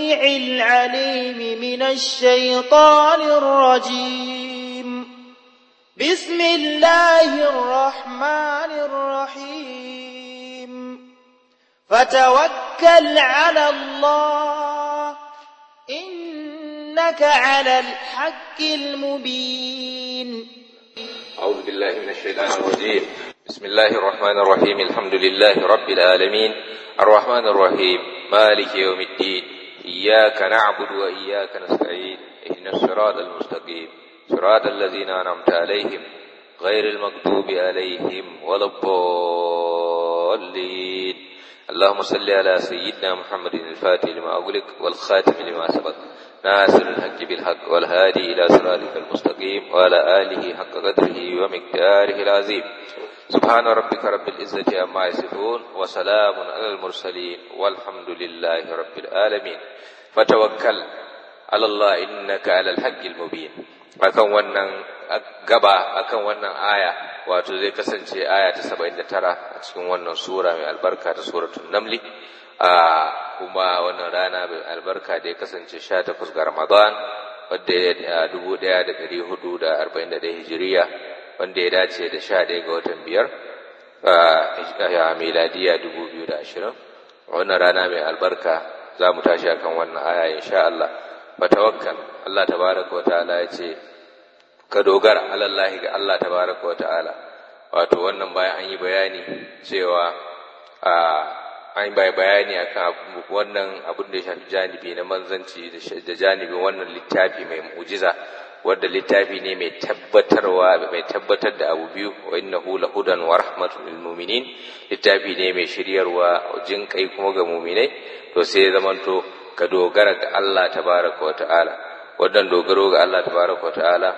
السميع العليم من الشيطان الرجيم بسم الله الرحمن الرحيم فتوكل على الله إنك على الحق المبين أعوذ بالله من الشيطان الرجيم بسم الله الرحمن الرحيم الحمد لله رب العالمين الرحمن الرحيم مالك يوم الدين إياك نعبد وإياك نستعين اهدنا الصراط المستقيم صراط الذين أنعمت عليهم غير المغضوب عليهم ولا الضالين اللهم صل على سيدنا محمد الفاتح لما أغلق والخاتم لما سبق ناصر الحق بالحق والهادي إلى صراطك المستقيم وعلى آله حق قدره ومقداره العظيم سبحان ربك رب العزة عما يصفون وسلام على المرسلين والحمد لله رب العالمين فتوكل على الله إنك على الحق المبين akan wannan gaba akan wannan aya wato zai kasance aya ta 79 a cikin wannan sura mai albarka ta suratul namli a kuma wannan rana mai albarka da ya kasance 18 ga Ramadan wanda ya 1441 hijiriya wanda ya dace da 11 ga watan biyar a miladiya 2020 wannan rana mai albarka za mu tashi akan wannan aya insha Allah fatawakkal Allah tabaraka wa ta'ala ya ce ka dogara alallahi ga Allah tabaraka wa ta'ala wato wannan bayan an yi bayani cewa a an bai bayani akan wannan abin da ya shafi janibi na manzanci da janibin wannan littafi mai mu'jiza wanda littafi ne mai tabbatarwa mai tabbatar da abu biyu wa innahu lahudan wa rahmatul lil mu'minin littafi ne mai shiryarwa jin kai kuma ga mu'minai to sai ya zamanto ka dogara ga Allah tabaraka wa ta'ala wannan dogaro ga Allah tabaraka wa ta'ala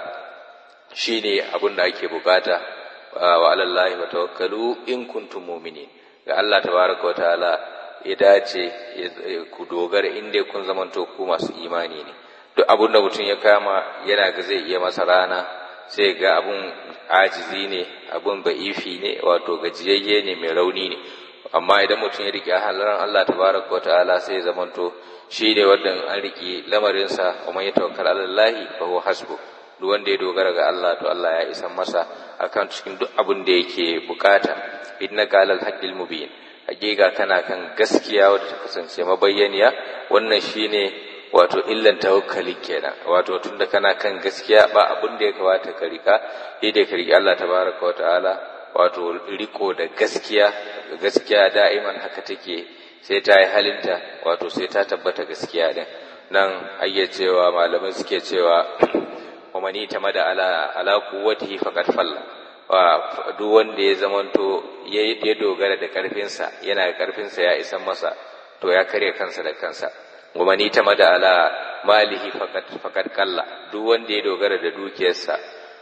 shine abin da ake bukata wa alallahi wa tawakkalu in kuntum mu'minin ga Allah tabaraka wa ta'ala ya dace ku dogara in dai kun zamanto ku masu imani ne duk abin da mutum ya kama yana ga zai iya masa rana sai ga abun ajizi ne abun ba'ifi ne wato gajiyayye ne mai rauni ne amma idan mutum ya rike halaran Allah tabaraka wa ta'ala sai ya zamanto shi ne wanda an rike lamarinsa wa man yatawakkal ala Allah fa huwa hasbu duk wanda ya dogara ga Allah to Allah ya isa masa akan cikin duk abin da yake bukata innaka alal haqqil mubin hakika kana kan gaskiya wadda ta kasance mabayyaniya wannan shine wato illan tawakkali kenan wato tunda kana kan gaskiya ba abin da ya kamata ka rika dai ka riki Allah tabaraka wa ta'ala wato riko da gaskiya gaskiya da'iman haka take sai ta yi halinta wato sai ta tabbata gaskiya din nan ayyacewa malamai suke cewa wa mani tamada ala ala quwwatihi faqad falla wa duk wanda ya zamanto ya dogara da karfinsa yana da karfinsa ya isan masa to ya karya kansa da kansa wa mani tamada ala malihi faqad faqad kalla duk wanda ya dogara da dukiyarsa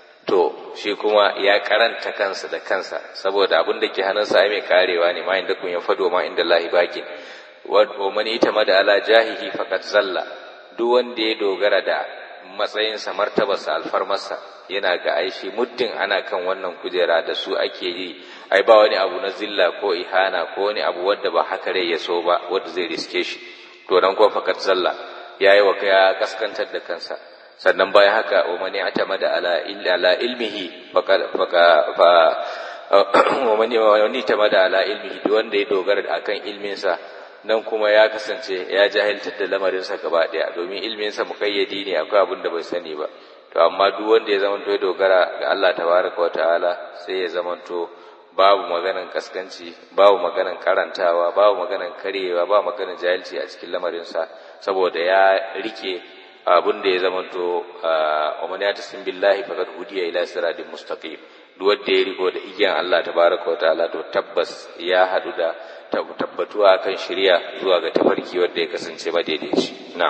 to shi kuma ya karanta kansa da kansa saboda abin da ke hannunsa ai mai karewa ne ma inda kun ya fado ma inda lahi baki wa mani tamada ala jahihi faqad zalla duk wanda ya dogara da matsayinsa martabarsa alfarmarsa yana ga aishi muddin ana kan wannan kujera da su ake yi ai ba wani abu na zilla ko ihana ko wani abu wanda ba haka rai ya so ba wanda zai riske shi to dan ko fakat zalla yayi wa ya kaskantar da kansa sannan bayan haka wa mani atamada ala illa ala ilmihi faka faka fa wa mani wa mani tamada ala ilmihi duk wanda ya dogara akan ilminsa nan kuma ya kasance ya jahiltar da lamarinsa gaba ɗaya domin ilminsa muƙayyadi ne akwai abin da bai sani ba to amma duk wanda ya zamanto ya dogara ga Allah tabaraka wa ta'ala sai ya zamanto babu maganan kaskanci babu maganan karantawa babu maganan karyewa babu maganan jahilci a cikin lamarinsa saboda ya rike abin da ya zamanto wa man yatasim billahi faqad hudiya ila siratin mustaqim duk wanda ya riko da igiyan Allah tabaraka wa ta'ala to tabbas ya hadu da tabbatuwa kan shirya zuwa ga tafarki wanda ya kasance madaidaici na'am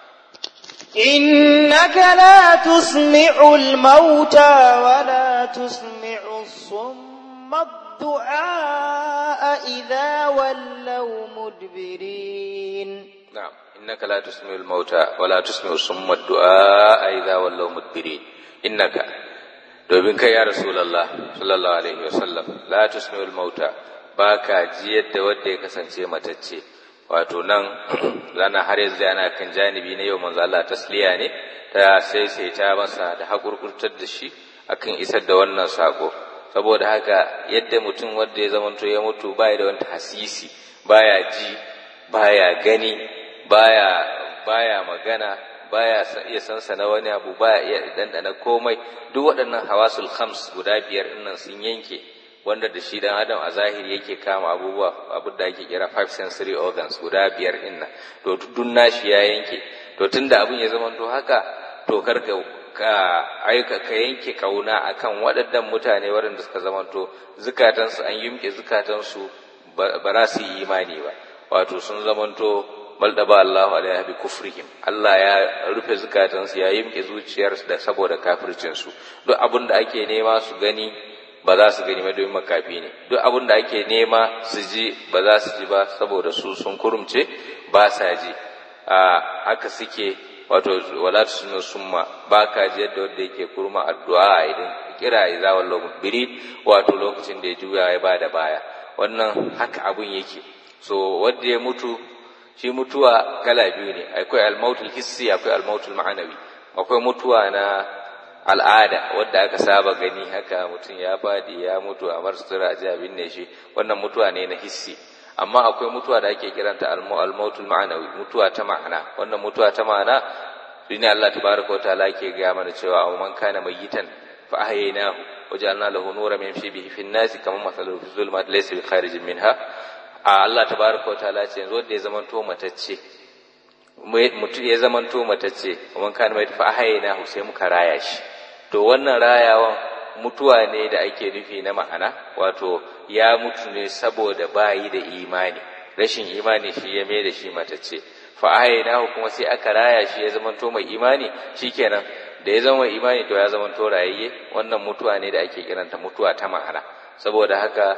إنك لا تسمع الموتى ولا تسمع الصم الدعاء إذا ولوا مدبرين نعم إنك لا تسمع الموتى ولا تسمع الصم الدعاء إذا ولوا مدبرين إنك domin kai ya Rasulallah sallallahu alaihi wasallam la tusmi'ul mauta baka jiyar da wanda ya kasance matacce wato nan zana har yanzu ana kan janibi na yau manzo Allah tasliya ne ta sai sai ta masa da hakurkurtar da shi akan isar da wannan sako saboda haka yadda mutum wanda ya zamanto ya mutu baya da wani hasisi baya ji baya gani baya baya magana baya iya sansa na wani abu baya iya dandana komai duk waɗannan hawasul khams guda biyar dinnan sun yanke wanda da shi dan adam a zahiri yake kama abubuwa abu da ake kira five sensory organs guda biyar dinnan to duk nashi ya yanke to tunda abin ya zama to haka to karka ka aika ka yanke kauna akan waɗannan mutane waɗanda suka zama to zukatansu an yumke zukatansu ba za su yi imani ba wato sun zamanto bal da ba Allahu alaiha bi kufrihim Allah ya rufe zukatansu ya yimke zuciyarsu da saboda kafircin su duk abin da ake nema su gani ba za su gani ba domin makafi ne duk abin da ake nema su ji ba za su ji ba saboda su sun kurumce ba sa ji a haka suke wato wala tusnu summa ba ka ji yadda wanda yake kurma addu'a idan kira idza wallahu biri wato lokacin da ya juya ya ba da baya wannan haka abun yake so wanda ya mutu shi mutuwa kala biyu ne akwai almautul hissi akwai almautul ma'anawi akwai mutuwa na al'ada wadda aka saba gani haka mutum ya fadi ya mutu a marsura a binne shi wannan mutuwa ne na hissi amma akwai mutuwa da ake kiranta almautul ma'anawi mutuwa ta ma'ana wannan mutuwa ta ma'ana shine Allah tabaraka wa ta'ala ke ga mana cewa aw man kana mayyitan fa ahyaynahu waja'alna lahu nuran yamshi bihi fin nasi kama mathaluhu fi zulmat laysa bi kharijin minha a Allah tabaraka wataala ce yanzu wanda ya zama to matacce mutum ya zama to matacce kuma kan mai fa hayina sai muka raya shi to wannan rayawan mutuwa ne da ake nufi na ma'ana wato ya mutu ne saboda bayi da imani rashin imani shi ya mai da shi matacce fa hayina kuma sai aka raya shi ya zama to mai imani shikenan da ya zama mai imani to ya zama to rayayye wannan mutuwa ne da ake kiranta mutuwa ta ma'ana saboda haka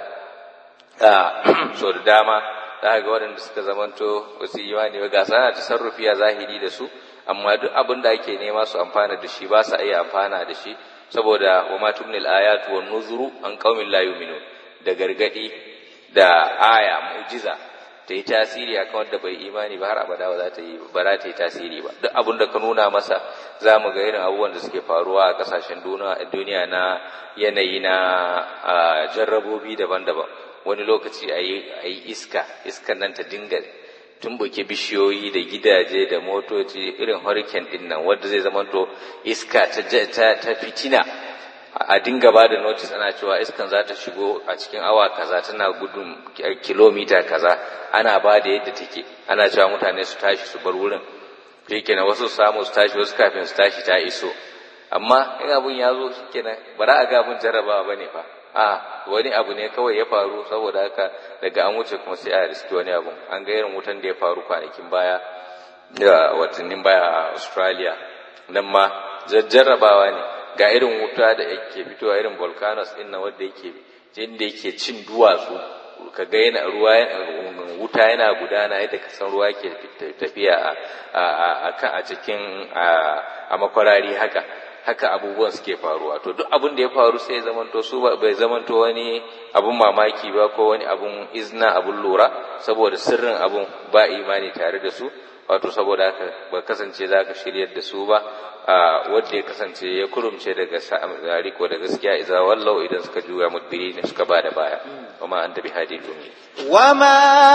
so da dama za ga waɗanda suka zamanto wasu imani ba ga sana tasarrufi a zahiri da su amma duk abin da ake nema su amfana da shi ba sa iya amfana da shi saboda wa ma tumnil ayatu wan nuzuru an qaumin la yu'minun da gargadi da aya mu'jiza ta yi tasiri akan wanda bai imani ba har abada ba za ta yi ba za ta yi tasiri ba duk abin da ka nuna masa za mu ga irin abubuwan da suke faruwa a kasashen duniya na yanayi na jarrabobi daban-daban wani lokaci a yi iska iskan nan ta dinga tumbuke bishiyoyi da gidaje da motoci irin hurricane din nan wanda zai zama to iska ta, ta, fitina a dinga ba da notice ana cewa iskan za ta shigo a cikin awa kaza tana gudun kilomita kaza ana ba da yadda take ana cewa mutane su tashi su bar wurin shikenan wasu su samu su tashi wasu kafin su tashi ta iso amma in abun ya zo shikenan ba za a ga abun jarrabawa bane fa a wani abu ne kawai ya faru saboda haka daga an wuce kuma sai a riski wani abu an ga irin wutan da ya faru kwanakin baya da watannin baya a australia nan ma jarrabawa ne ga irin wuta da yake fitowa irin volcanoes din nan wanda yake jin da yake cin duwatsu ka ga yana ruwa wuta yana gudana yadda ka san ruwa ke tafiya a a cikin a makwarari haka haka abubuwan suke faruwa to duk abin da ya faru sai ya zamanto su bai zamanto wani abun mamaki ba ko wani abun izna abun lura saboda sirrin abun ba imani tare da su wato saboda haka ba kasance za ka shiryar da su ba wanda ya kasance ya kurumce daga riko da gaskiya idza wallau idan suka juya mudbiri ne suka ba da baya wama anta bihadi ummi wama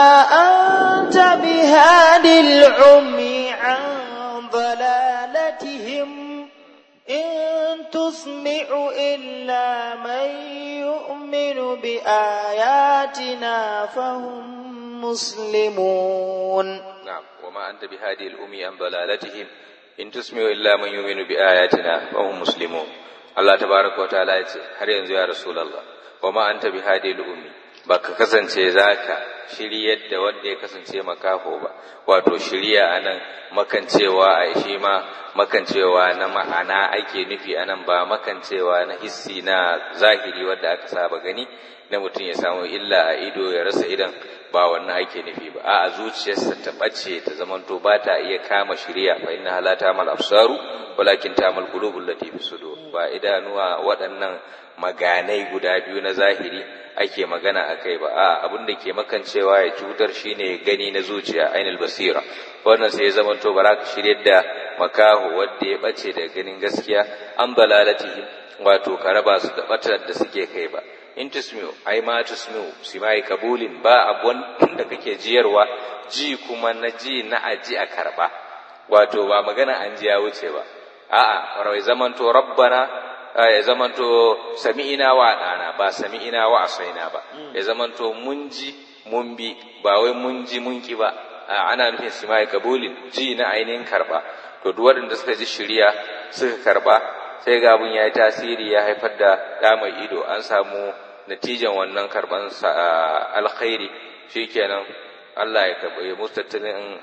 anta bihadi al-ummi an dalalatihim إن تسمع إلا من يؤمن بآياتنا فهم مسلمون نعم وما أنت بهادي الأمي عن ضلالتهم إن تسمع إلا من يؤمن بآياتنا فهم مسلمون الله تبارك وتعالى har yanzu ya Rasulullah وما أنت بهادي الأمي baka kasance zaka shiryar da wanda ya kasance makafo ba wato shirya anan makancewa a shi ma makancewa na ma'ana ake nufi anan ba makancewa na hissi na zahiri wanda aka saba gani na mutum ya samu illa a ido ya rasa idan ba wannan ake nufi ba a zuciyarsa ta bace ta zamanto ba ta iya kama shirya fa inna la ta'mal absaru walakin ta'mal qulubul lati fi sudur ba idanuwa waɗannan maganai guda biyu na zahiri ake magana a kai ba a abin da ke makancewa ya cutar shine gani na zuciya ainul basira wannan sai ya zamanto ba za ka shirya da makaho wanda ya bace da ganin gaskiya an balalatihi wato ka raba su da batar da suke kai ba in tusmiu ai ma tusmiu simai kabulin ba abun da kake jiyarwa ji kuma na ji na aji a karba wato ba magana an ji ya wuce ba a'a rawai zamanto rabbana ya zamanto sami'ina wa ɗana ba sami'ina wa asaina ba ya zamanto mun ji mun bi ba wai mun ji mun ki ba ana nufin simai kabulin ji na ainihin karba to duk waɗanda suka ji shirya suka karba sai ga abun ya yi tasiri ya haifar da ɗa mai ido an samu natijan wannan karban alkhairi shikenan Allah ya karɓi musu tattalin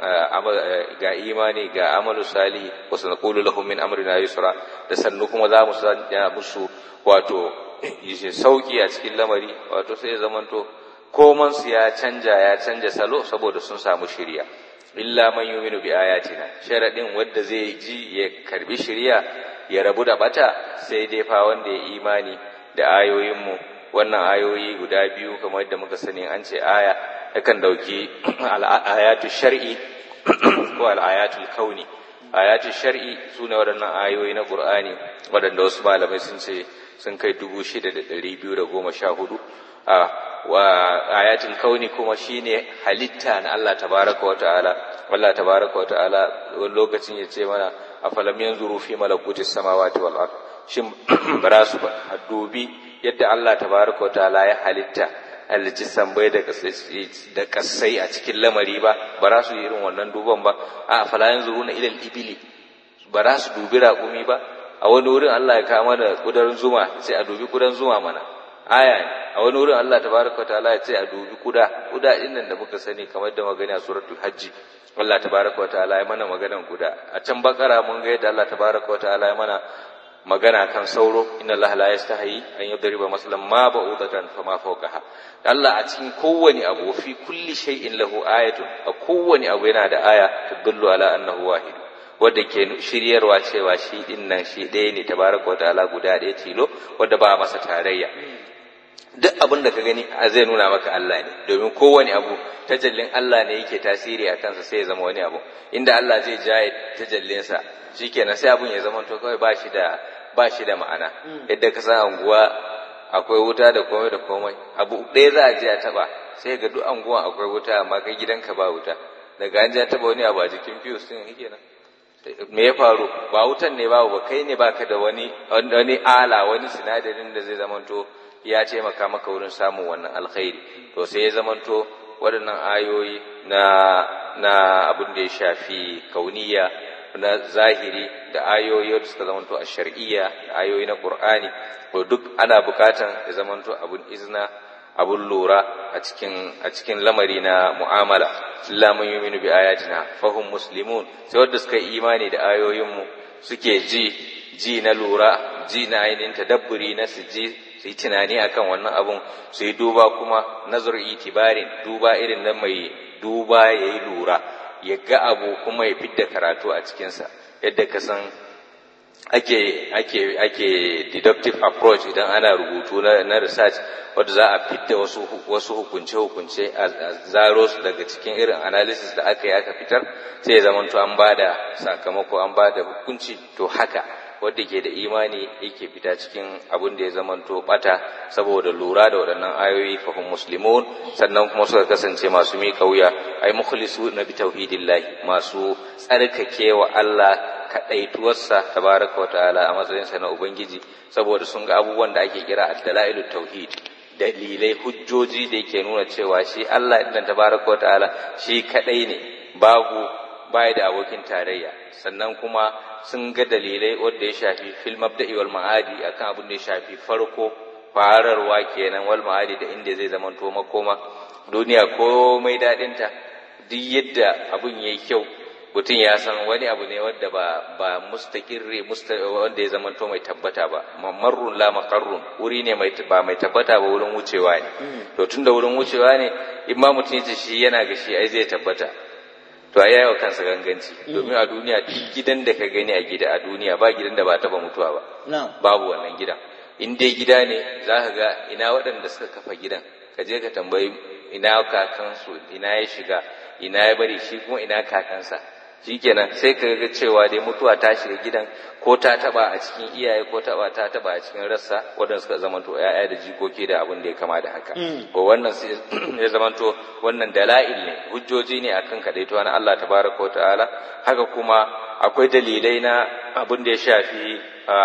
ga imani ga amalu salihi wa sanaqulu lahum min amrina yusra da sannu kuma za mu sanya musu wato sauki a cikin lamari wato sai zamanto koman su ya canja ya canja salo saboda sun samu shiriya illa man yuminu bi ayatina sharadin wanda zai ji ya karbi shiriya ya rabu da bata sai dai fa wanda ya imani da ayoyinmu wannan ayoyi guda biyu kamar yadda muka sani an ce aya yakan dauki al'ayatu shar'i ko al'ayatul kauni ayatu shar'i sune waɗannan ayoyi na qur'ani waɗanda wasu malamai sun ce sun kai dubu shida da ɗari biyu da goma sha hudu a wa ayatul kauni kuma shine halitta na Allah tabaraka wa ta'ala Allah tabaraka wa ta'ala wani lokacin ya ce mana afalam yanzuru fi malakutis samawati wal ard shin bara su dubi yadda Allah tabaraka wa ta'ala ya halitta halicci sambai da kasai a cikin lamari ba ba za su yi irin wannan duban ba a falayan zuru na ilal ibili ba za su dubi raƙumi ba a wani wurin Allah ya kama da kudarin zuma sai a dubi kudan zuma mana aya ne a wani wurin Allah tabaraka ta'ala ya ce a dubi kuda kuda din nan da muka sani kamar da magana a suratul hajji Allah tabaraka ta'ala ya mana maganan kuda a can bakara mun ga yadda Allah tabaraka ta'ala ya mana magana kan sauro inna Allah la yastahi an yadriba masalan ma ba'udatan fama fawqaha Allah a cikin kowane abu fi kulli shay'in lahu ayatun a kowane abu yana da aya tadullu ala annahu wahid wanda ke shiryarwa cewa shi din nan shi ɗaya ne tabaraka wa ta'ala guda ɗaya tilo wanda ba masa tarayya duk abin da ka gani a zai nuna maka Allah ne domin kowane abu tajallin Allah ne yake tasiri a kansa sai ya zama wani abu inda Allah zai jaye tajallinsa shikenan sai abun ya zama to kawai ba shi da ba shi da ma'ana yadda ka san anguwa akwai wuta da komai da komai abu ɗaya za a je a taba sai ga duk anguwan akwai wuta amma kai gidanka ba wuta daga an je a taba wani abu a jikin fiyus din kenan me ya faru ba wutan ne babu ba kai ne baka da wani wani ala wani sinadarin da zai zamanto ya taimaka maka wurin samun wannan alkhairi to sai ya zamanto waɗannan ayoyi na na abin da ya shafi kauniya na zahiri da ayoyi da suka zamanto a shar'iyya da ayoyi na qur'ani to duk ana bukatan ya zamanto abun izna abun lura a cikin a cikin lamari na mu'amala illa man yu'minu bi ayatina fahum muslimun sai wanda suka yi imani da ayoyinmu suke ji ji na lura ji na ainihin tadabburi na su ji su yi tunani akan wannan abun su yi duba kuma nazar itibarin duba irin na mai duba ya yi lura ya ga abu kuma ya fidda karatu a cikinsa yadda ka san ake ake ake deductive approach idan ana rubutu na, na research wadda za a fidda wasu wasu hukunce hukunce a zaro su daga cikin irin analysis da aka yi aka fitar sai ya zamanto an bada sakamako an bada hukunci to haka wadda ke da imani yake fita cikin abin da ya zamanto bata saboda lura da waɗannan ayoyi fahim muslimun sannan kuma suka kasance masu miƙa wuya ai mukhlisu na bi tauhidillahi masu tsarkake wa Allah kaɗaituwarsa tabaraka wa ta'ala a matsayinsa na ubangiji saboda sun ga abubuwan da ake kira ad-dalailut tauhid dalilai hujjoji da yake nuna cewa shi Allah idan tabaraka wa ta'ala shi kadai ne babu baya da abokin tarayya sannan kuma sun ga dalilai wanda ya shafi fil mabda'i wal ma'adi akan abin da ya shafi farko fararwa kenan wal ma'adi da inda zai zamanto makoma duniya komai dadinta duk yadda abun yayi kyau mutum ya san wani abu ne wanda ba ba mustaqirri wanda ya zamanto mai tabbata ba marrun la maqarrun wuri ne mai ba mai tabbata ba wurin wucewa ne to tunda wurin wucewa ne imma mutum yace shi yana ga shi ai zai tabbata to a yawa kansa ganganci domin a duniya duk gidan da ka gani a gida a duniya ba gidan da ba taba mutuwa ba babu wannan gidan in dai gida ne za ka ga ina waɗanda suka kafa gidan ka je ka tambayi ina kakansu ina ya shiga ina ya bari shi kuma ina kakansa shikenan sai ka ga cewa dai mutuwa ta shiga gidan ko ta taba a cikin iyaye ko taba ta taba a cikin rassa wadanda suka zamanto ya'ya da jikoki da abin da ya kama da haka ko wannan sai ya zamanto wannan dala'il ne hujjoji ne akan kadaito na Allah tabaraka ta'ala haka kuma akwai dalilai na abin da ya shafi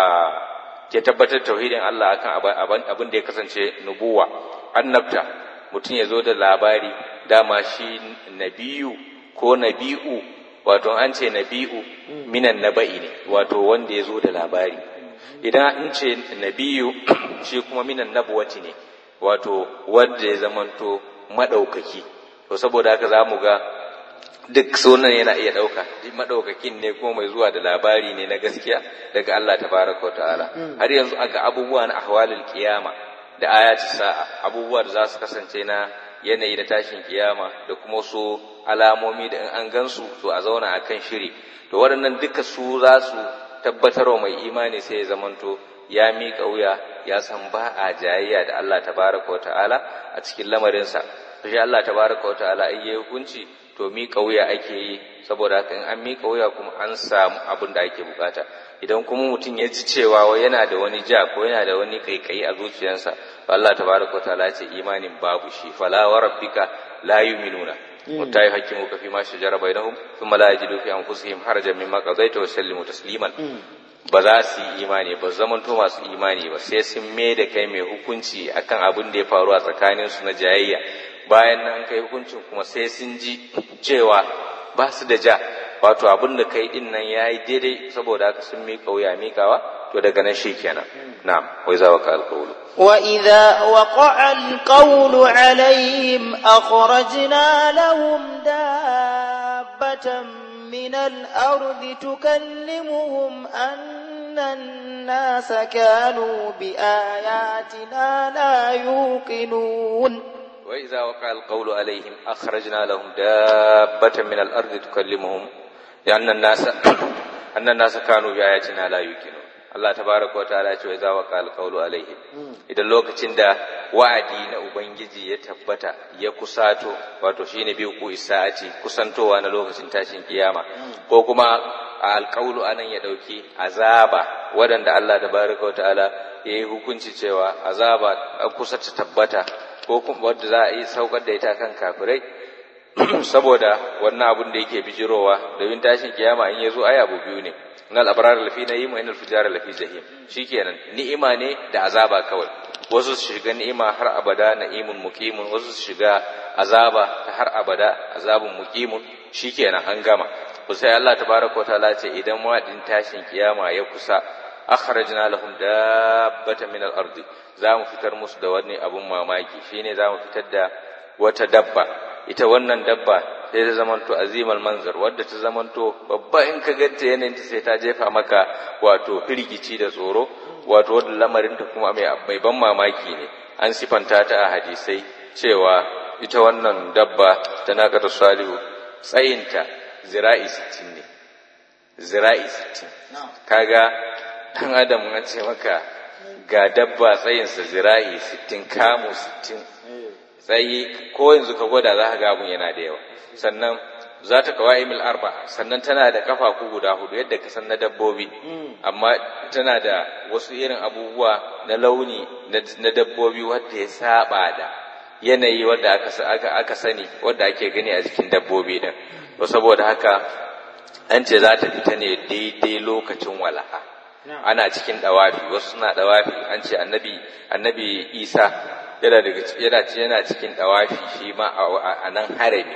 ke tabbatar tauhidin Allah akan abin da ya kasance nubuwa annabta mutum ya zo da labari dama shi nabiyu ko nabi'u wato an ce nabi'u minan naba'i ne wato wanda ya zo da labari idan an ce nabiyu shi kuma minan nabuwati ne wato wanda ya zamanto maɗaukaki to saboda haka za mu ga duk sunan yana iya ɗauka maɗaukakin ne kuma mai zuwa da labari ne na gaskiya daga Allah tabaraka wa ta'ala har yanzu aga abubuwa na ahwalul kiyama da ayati sa'a abubuwa da za su kasance na yanayi na tashin kiyama da kuma su alamomi da in an gansu to a zauna a kan shiri to waɗannan duka su za su tabbatarwa mai imani sai ya zamanto ya miƙa wuya ya san ba a jayayya da Allah tabaraka wa ta'ala a cikin lamarinsa shi Allah tabaraka wa ta'ala ai yayi hukunci to miƙa wuya ake yi saboda haka in an miƙa wuya kuma an samu abin da ake bukata idan kuma mutum ya ji cewa yana da wani ja ko yana da wani kaikayi a zuciyarsa to Allah tabaraka wa ta'ala ce imanin babu shi fala wa rabbika la yu'minuna hatta yuhaqqimuka fi ma shajara bainahum thumma la yajidu fi anfusihim harajan mimma qadaita wa sallimu tasliman ba za su yi imani ba zaman to masu imani ba sai sun mai da kai mai hukunci akan abin da ya faru a tsakanin su na jayayya bayan nan kai hukuncin kuma sai sun ji cewa ba su da ja wato abin da kai din nan yayi daidai saboda haka sun miƙa wuya miƙawa to daga nan shikenan na'am wai za wa ka alƙawlu وإذا وقع القول عليهم أخرجنا لهم دابة من الأرض تكلمهم أن الناس كانوا بآياتنا لا يوقنون وإذا وقع القول عليهم أخرجنا لهم دابة من الأرض تكلمهم لأن الناس أن الناس كانوا بآياتنا لا يوقنون Allah tabaraka wa ta'ala ce za wa qal qawlu alaihim idan lokacin da wa'adi na ubangiji ya tabbata ya kusato wato shine bi ku isa'ati kusantowa na lokacin tashin kiyama ko kuma alqawlu anan ya dauki azaba wadanda Allah tabaraka wa ta'ala ya yi hukunci cewa azaba kusa ta tabbata ko kuma wadda za a yi saukar da ita kan kafirai saboda wannan abun da yake bijirowa domin tashin kiyama in ya zo ai abu biyu ne innal abrar lafi na'im wa innal fujara lafi jahim shikenan ni'ima ne da azaba kawai wasu su shiga ni'ima har abada na'imun muqimun wasu su shiga azaba ta har abada azabun muqimun shikenan an gama ku sai Allah tabaraka wataala ce idan wadin tashin kiyama ya kusa akhrajna lahum dabbatan min al-ardi za mu fitar musu da wani abun mamaki shine za mu fitar da wata dabba ita wannan dabba sai ta zamanto azimal manzar wadda ta zamanto babba in ka ganta yanayin ta sai ta jefa maka wato firgici da tsoro wato wadda lamarin ta kuma mai ban mamaki ne an sifanta ta a hadisai cewa ita wannan dabba ta nakata salihu tsayinta zira'i sittin ne zira'i sittin kaga dan adam an ce maka ga dabba tsayinsa zira'i sittin kamu sittin tsayi ko yanzu ka gwada za ka ga abun yana da yawa sannan za ta kawai mil arba sannan tana da kafafu guda hudu yadda ka san na dabbobi amma tana da wasu irin abubuwa na launi na dabbobi wadda ya saba da yanayi wadda aka, aka, sani wadda ake gani a jikin dabbobi din to saboda haka an ce za ta fita ne daidai lokacin walaha ana cikin dawafi wasu suna dawafi an ce annabi annabi isa yana daga yana yana cikin dawafi shi ma a nan harami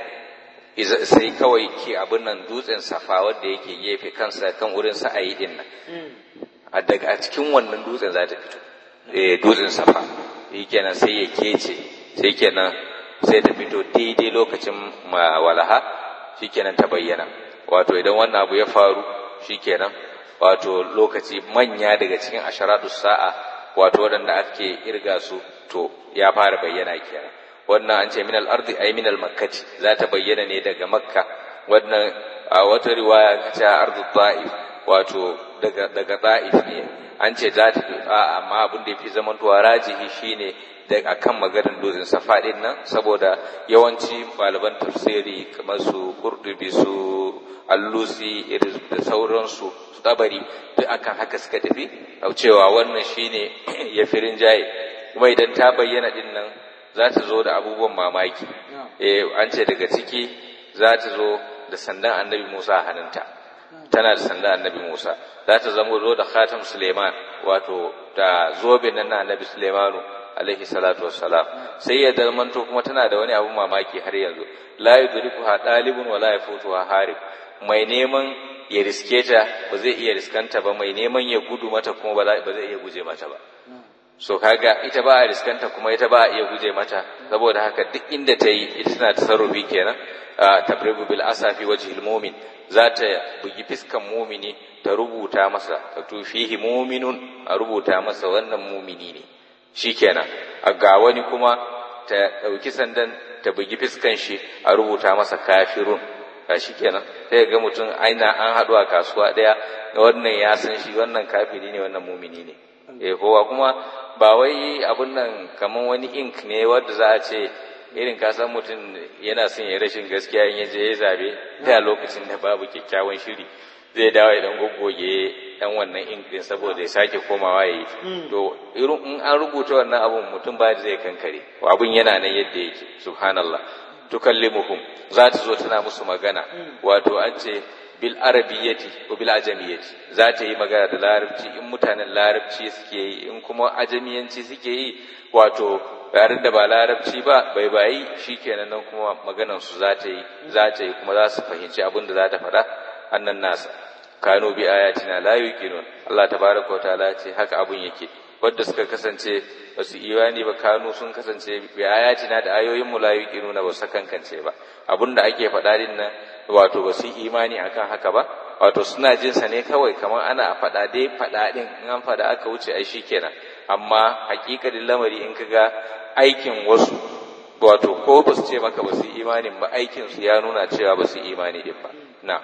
sai kawai ke abin nan dutsen safa wanda yake gefe kansa kan wurin sa ayi din nan a daga a cikin wannan dutsen za ta fito eh dutsen safa kenan sai ya kece sai kenan sai ta fito daidai lokacin walaha shikenan ta bayyana wato idan wannan abu ya faru shikenan wato lokaci manya daga cikin asharatu sa'a wato waɗanda ake irga su to ya fara bayyana kenan wannan an ce min al-ardi ay min al-makkati za ta bayyana ne daga makka wannan a wata riwaya kace ardu ta'if wato daga daga ta'if ne an ce za ta amma abin da yafi zamantowa rajihi shine da akan maganar dozin safa din nan saboda yawanci malaman tafsiri kamar su kurdubi su allusi da sauransu su tabari duk akan haka suka tafi cewa wannan shine ya firin jaye kuma idan ta bayyana din nan za ta zo da abubuwan mamaki eh an ce daga ciki za ta zo da sandan annabi Musa a hannunta tana da sandan annabi Musa za ta zama zo da khatam Suleiman wato da zobe nan na annabi Suleimanu alaihi salatu wassalam sai ya dalmanto kuma tana da wani abun mamaki har yanzu la yudrikuha dalibun wala yafutuha harib mai neman ya riske ta ba zai iya riskanta ba mai neman ya gudu mata kuma ba zai iya guje mata ba so kaga ita ba a riskanta kuma ita ba a iya guje mata saboda haka duk inda ta yi ita tana tasarrufi kenan tabribu bil asafi wajhil mu'min za ta bugi fiskan mumini ta rubuta masa ta tufihi muminun a rubuta masa wannan mumini ne shikenan a ga wani kuma ta ɗauki sandan ta bugi fiskan shi a rubuta masa kafirun ga shikenan sai ga mutum aina an haɗu a kasuwa ɗaya wannan ya san shi wannan kafiri ne wannan mumini ne eh kowa kuma ba wai abun nan kaman wani ink ne wanda za a ce irin ka san mutum yana son ya rashin gaskiya in ya je ya zabe da lokacin da babu kyakkyawan shiri zai dawo idan goggoge dan wannan ink din saboda ya sake komawa yayi to irin in an rubuta wannan abun mutum ba zai kankare abun yana nan yadda yake subhanallah tukallimuhum za ta zo tana musu magana wato an ce bil arabiyyati ko bil ajamiyyati za ta yi magana da larabci in mutanen larabci suke yi in kuma ajamiyanci suke yi wato yaren da ba larabci ba bai bayi shikenan nan kuma maganan su za ta yi za ta yi kuma za su fahimci abin da za ta faɗa annan nasa kano bi ayatina la yuqinun Allah tabaraka wa ta'ala ce haka abun yake wanda suka kasance ba su imani ba kanu sun kasance bi ayatina da ayoyin mu la yuqinuna ba su kankance ba abinda ake faɗa din nan wato ba su imani akan haka ba wato suna jin sa ne kawai kamar ana faɗa dai faɗa din in an faɗa aka wuce ai shikenan amma hakikalin lamari in kaga aikin wasu wato ko ba su ce maka ba su imanin ba aikin su ya nuna cewa ba su imani din ba na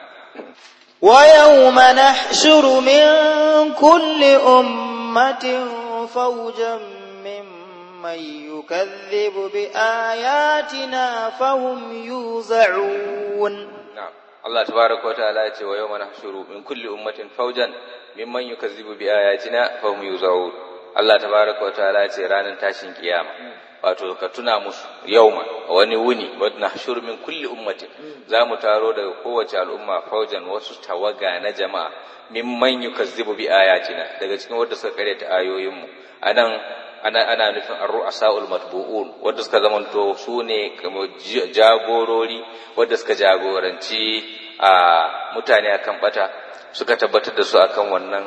ويوم نحشر من كل أمة فوجا ممن يكذب بآياتنا فهم يوزعون نعم الله تبارك وتعالى ويوم نحشر من كل أمة فوجا ممن يكذب بآياتنا فهم يوزعون Allah tabaraka wa ta'ala ce ranar tashin kiyama wato ka tuna musu yauma wani wuni wadda nahshur min kulli ummatin za mu taro daga kowace al'umma faujan wasu tawaga na jama'a mimman yukazzibu bi ayatina daga cikin wadda suka karyata ayoyinmu anan ana ana nufin ar-ru'asaul matbu'un wadda suka zamanto su ne jagorori wadda suka jagoranci a mutane akan bata suka tabbatar da su akan wannan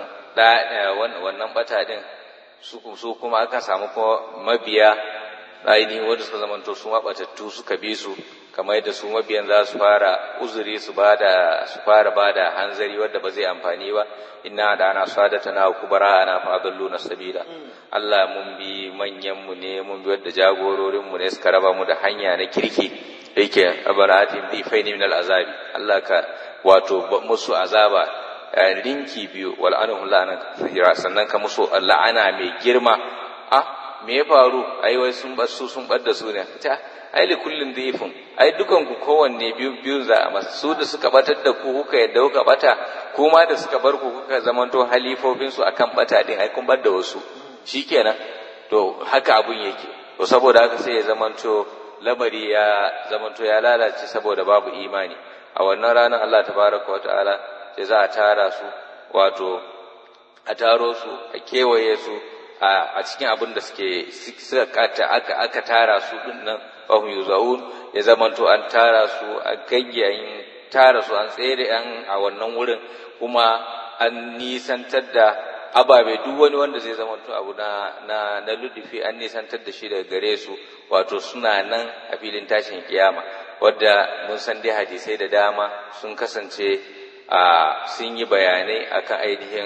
wannan bata din su kuma aka samu kuma mabiya ainihin wanda suka zamanto su mabatattu suka bi su kamar yadda su mabiyan za su fara uzuri su bada su fara bada hanzari wadda ba zai amfani ba inna da ana sadata na kubara ana fadallu na sabila Allah mun bi manyan mu ne mun bi wadda jagororin mu ne suka raba mu da hanya na kirki yake abaratin bi faini min al-azabi Allah ka wato musu azaba rinki biyu wal anhum la'ana kathira sannan ka musu la'ana mai girma a me ya faru ai wai sun bar su sun bar da su ne ta ai li kullin dhifun ai dukan ku kowanne biyu biyu za a masa su da suka batar da ku kuka yadda kuka bata kuma da suka bar ku kuka zamanto halifofin su akan bata din ai kun bar da wasu shikenan to haka abun yake to saboda haka sai ya zamanto lamari ya zamanto ya lalace saboda babu imani a wannan ranar Allah tabaraka wa ta'ala sai za a tara su wato a taro su a kewaye su a cikin abin da suke suka kata aka aka tara su din nan fahim yuzaun ya zamanto an tara su a gayyayin tara su an tsere an a wannan wurin kuma an nisantar da ababe duk wani wanda zai zamanto abu na na na ludufi an nisantar da shi daga gare su wato suna nan a filin tashin kiyama wadda mun san dai hadisai da dama sun kasance a sun yi bayanai akan ainihin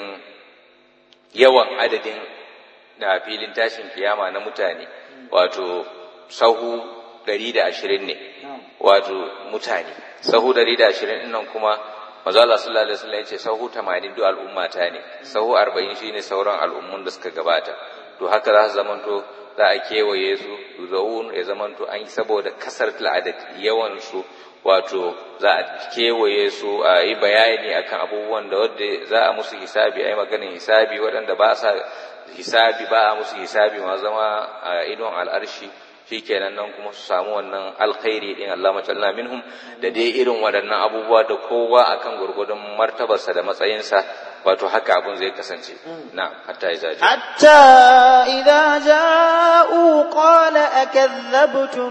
yawan adadin da filin tashin kiyama na mutane wato sahu ɗari da ashirin ne wato mutane sahu 120 din nan kuma manzo Allah sallallahu alaihi wasallam yace sahu 80 duk al'umma ta ne sahu 40 shine sauran al'ummun da suka gabata to haka za su zamanto za a kewaye su yuzaun ya zamanto an yi saboda kasar adad yawan su wato za a kewaye su a yi bayani akan abubuwan da wadda za a musu hisabi a yi maganin hisabi waɗanda ba sa hisabi ba a musu hisabi ma zama a idon al'arshi shikenan nan kuma su samu wannan alkhairi din Allah matalla minhum da dai irin waɗannan abubuwa da kowa akan gurgudun martabarsa da matsayinsa wato haka abun zai kasance na hatta ya zaji حتى إذا جاءوا قال أكذبتم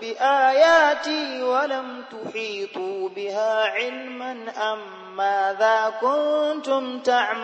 بآياتي ولم تحيطوا بها علما أم ماذا كنتم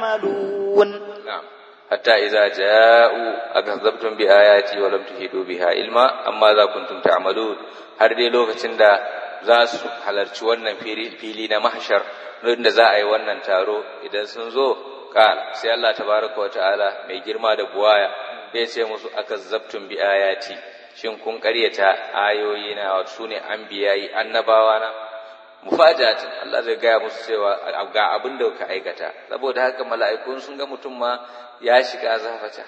تعملون نعم حتى إذا جاءوا أكذبتم بآياتي ولم تحيطوا بها علما أم ماذا كنتم تعملون har dai lokacin da za su halarci wannan fili na mahshar da za a yi wannan taro idan sun zo kal sai Allah tabaraka wa ta'ala mai girma da buwaya zai ce musu akazzabtum bi ayati shin kun karyata ayoyi na wato sune anbiyayi annabawa na mufajatin Allah zai gaya musu cewa ga abin da ka aikata saboda haka mala'ikun sun ga mutum ma ya shiga zafata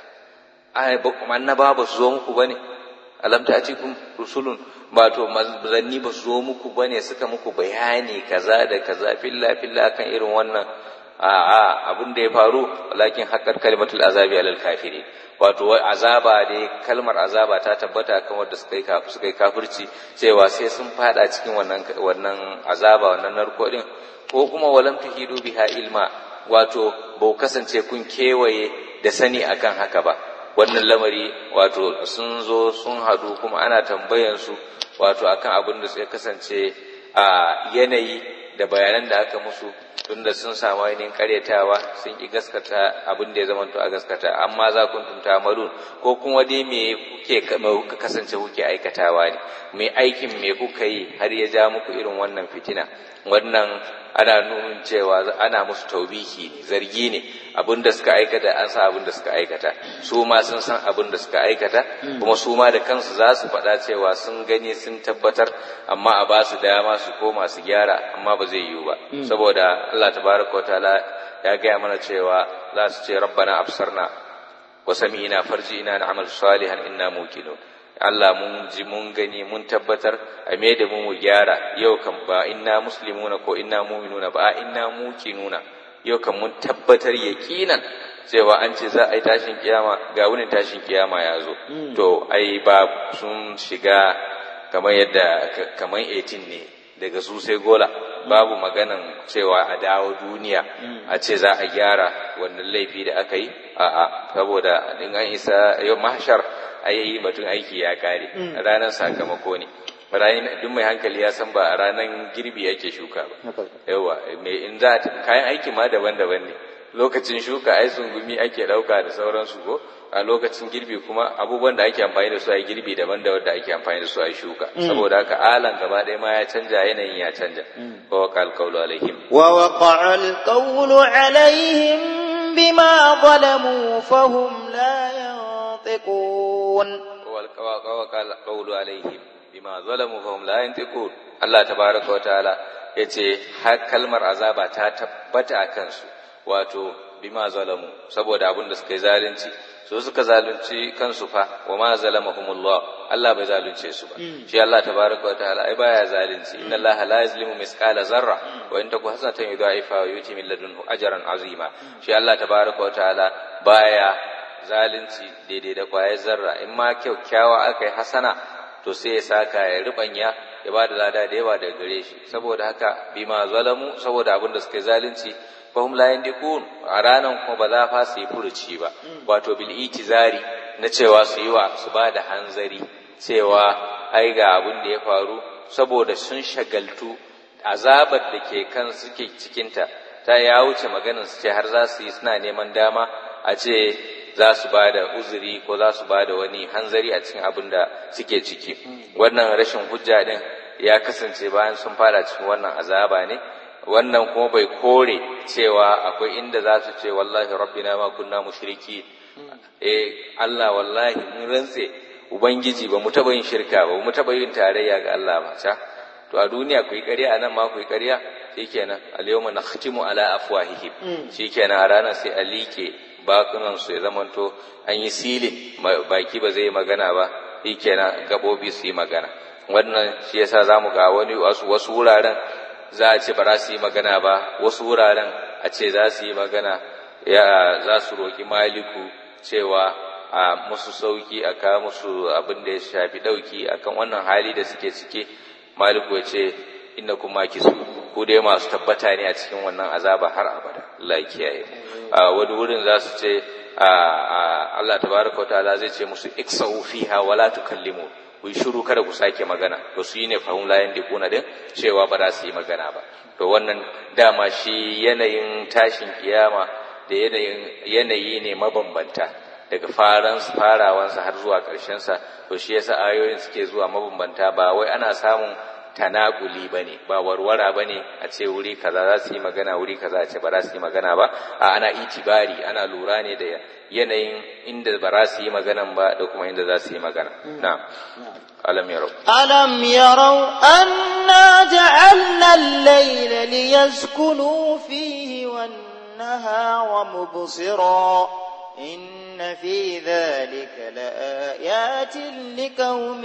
ai ba kuma annaba ba su zo muku bane alam ta'tikum rusulun ba to manzanni ba su zo muku bane suka muku bayani kaza da kaza filla filla kan irin wannan a a abin da ya faru walakin haqqat kalimatul azabi alal kafirin wato azaba dai kalmar azaba ta tabbata kan wanda suka yi suka yi kafirci cewa sai sun fada cikin wannan wannan azaba wannan narko din ko kuma walam tuhidu biha ilma wato ba kasance kun kewaye da sani akan haka ba wannan lamari wato sun zo sun hadu kuma ana tambayan su wato akan abin da ya kasance a yanayi da bayanan da aka musu tunda sun samu ainihin karyatawa sun ki gaskata abin da ya zama a gaskata amma za kun tunta malun ko kuma dai me kuke kuka kasance kuke aikatawa ne me aikin me kuka yi har ya ja muku irin wannan fitina wannan ana nuna cewa ana musu taubihi zargi ne abin da suka aikata an sa abin da suka aikata su ma sun san abin da suka aikata kuma su ma da kansu za su faɗa cewa sun gani sun tabbatar amma a ba su dama su koma su gyara amma ba zai yiwu ba saboda Allah tabaraka wa ta'ala ya gaya mana cewa za su ce rabbana absarna wa sami'na farji'na na'mal salihan inna muqinun Allah mun ji mun gani mun tabbatar a me da mu mu gyara yau kan ba inna muslimuna ko inna mu'minuna ba inna muqinuna yau kan mun tabbatar yaqinan cewa an ce za a yi tashin kiyama ga wunin tashin kiyama ya zo to ai ba sun shiga kamar yadda kamar 18 ne daga su sai gola babu maganan cewa a dawo duniya a ce za a gyara wannan laifi da aka yi a'a saboda in an isa yau mahshar ayi batun aiki ya kare ranar sakamako ne ranar duk mai hankali ya san ba a ranar girbi yake shuka ba yawa mai in za kayan aiki ma daban-daban ne lokacin shuka ai sungumi ake dauka da sauransu ko a lokacin girbi kuma abubuwan da ake amfani da su a girbi daban da wanda ake amfani da su a shuka saboda haka alan gaba ɗaya ma ya canja yanayin ya canja wa waqa alqawlu alaihim wa waqa alqawlu alaihim bima zalamu fahum la yantiqun wa waqa alqawlu alaihim bima zalamu fahum la yantiqun Allah tabaraka wa ta'ala yace har kalmar azaba ta tabbata a kansu wato bima zalamu saboda abin da suka yi zalunci su suka zalunci kansu fa wa ma zalamahumullah Allah bai zalunce su ba shi Allah tabaraka wa ta'ala ai baya zalunci inna Allah la yuzlimu misqala zarra wa in taku hasanatan yudha'ifa wa yuti min ladunhu ajran azima shi Allah tabaraka wa ta'ala baya zalunci daidai da kwayar zarra in ma kyakkyawa aka yi hasana to sai ya saka ya ribanya ya ba da lada da yawa daga gare shi saboda haka bima zalamu saboda abin da suka yi zalunci fahim la yandiqun a ranan kuma ba za fa su yi furuci ba wato bil itizari na cewa su yi wa su ba da hanzari cewa ai ga abin da ya faru saboda sun shagaltu azabar da ke kan suke cikinta ta ya wuce maganin su ce har za su yi suna neman dama a ce za su ba da uzuri ko za su ba da wani hanzari a cikin abin da suke ciki wannan rashin hujja din ya kasance bayan sun fara cikin wannan azaba ne wannan kuma bai kore cewa akwai inda za su ce wallahi rabbina ma kunna mushriki eh Allah wallahi mun rantse ubangiji ba mu taba yin shirka ba mu taba yin tarayya ga Allah ba ta to a duniya ku yi ƙarya a nan ma ku yi ƙarya shikenan al-yawma nakhtimu ala afwahihim shikenan a ranar sai a like bakunan su ya zamanto an yi silin baki ba zai yi magana ba shikenan gabobi su yi magana wannan shi yasa zamu ga wani wasu wasu wuraren za a ce ba za su yi magana ba wasu wuraren a ce za su yi magana ya za su roki maliku cewa a musu sauki a kawo musu abin da ya shafi dauki akan wannan hali da suke cike maliku ya ce inna kuma kisu ku dai masu tabbata ne a cikin wannan azaba har abada Allah ya kiyaye a wani wurin za su ce Allah tabaraka ta'ala zai ce musu iksahu fiha wala tukallimu ku yi shiru kada ku sake magana to su yi ne fahim layan da kuna din cewa ba za su yi magana ba to wannan dama shi yanayin tashin kiyama da yanayin yanayi ne mabambanta daga faran farawansa har zuwa ƙarshensa to shi yasa ayoyin suke zuwa mabambanta ba wai ana samun tanakuli ba ne ba warwara ba ne a ce wuri kaza za su yi magana wuri kaza a ce ba za su yi magana ba a ana itibari ana lura ne da yanayin inda ba za su yi maganan ba da kuma inda za su yi magana na alam yarau ألم يروا أنا جعلنا الليل ليسكنوا فيه والنهار مبصرا إن في ذلك لآيات لقوم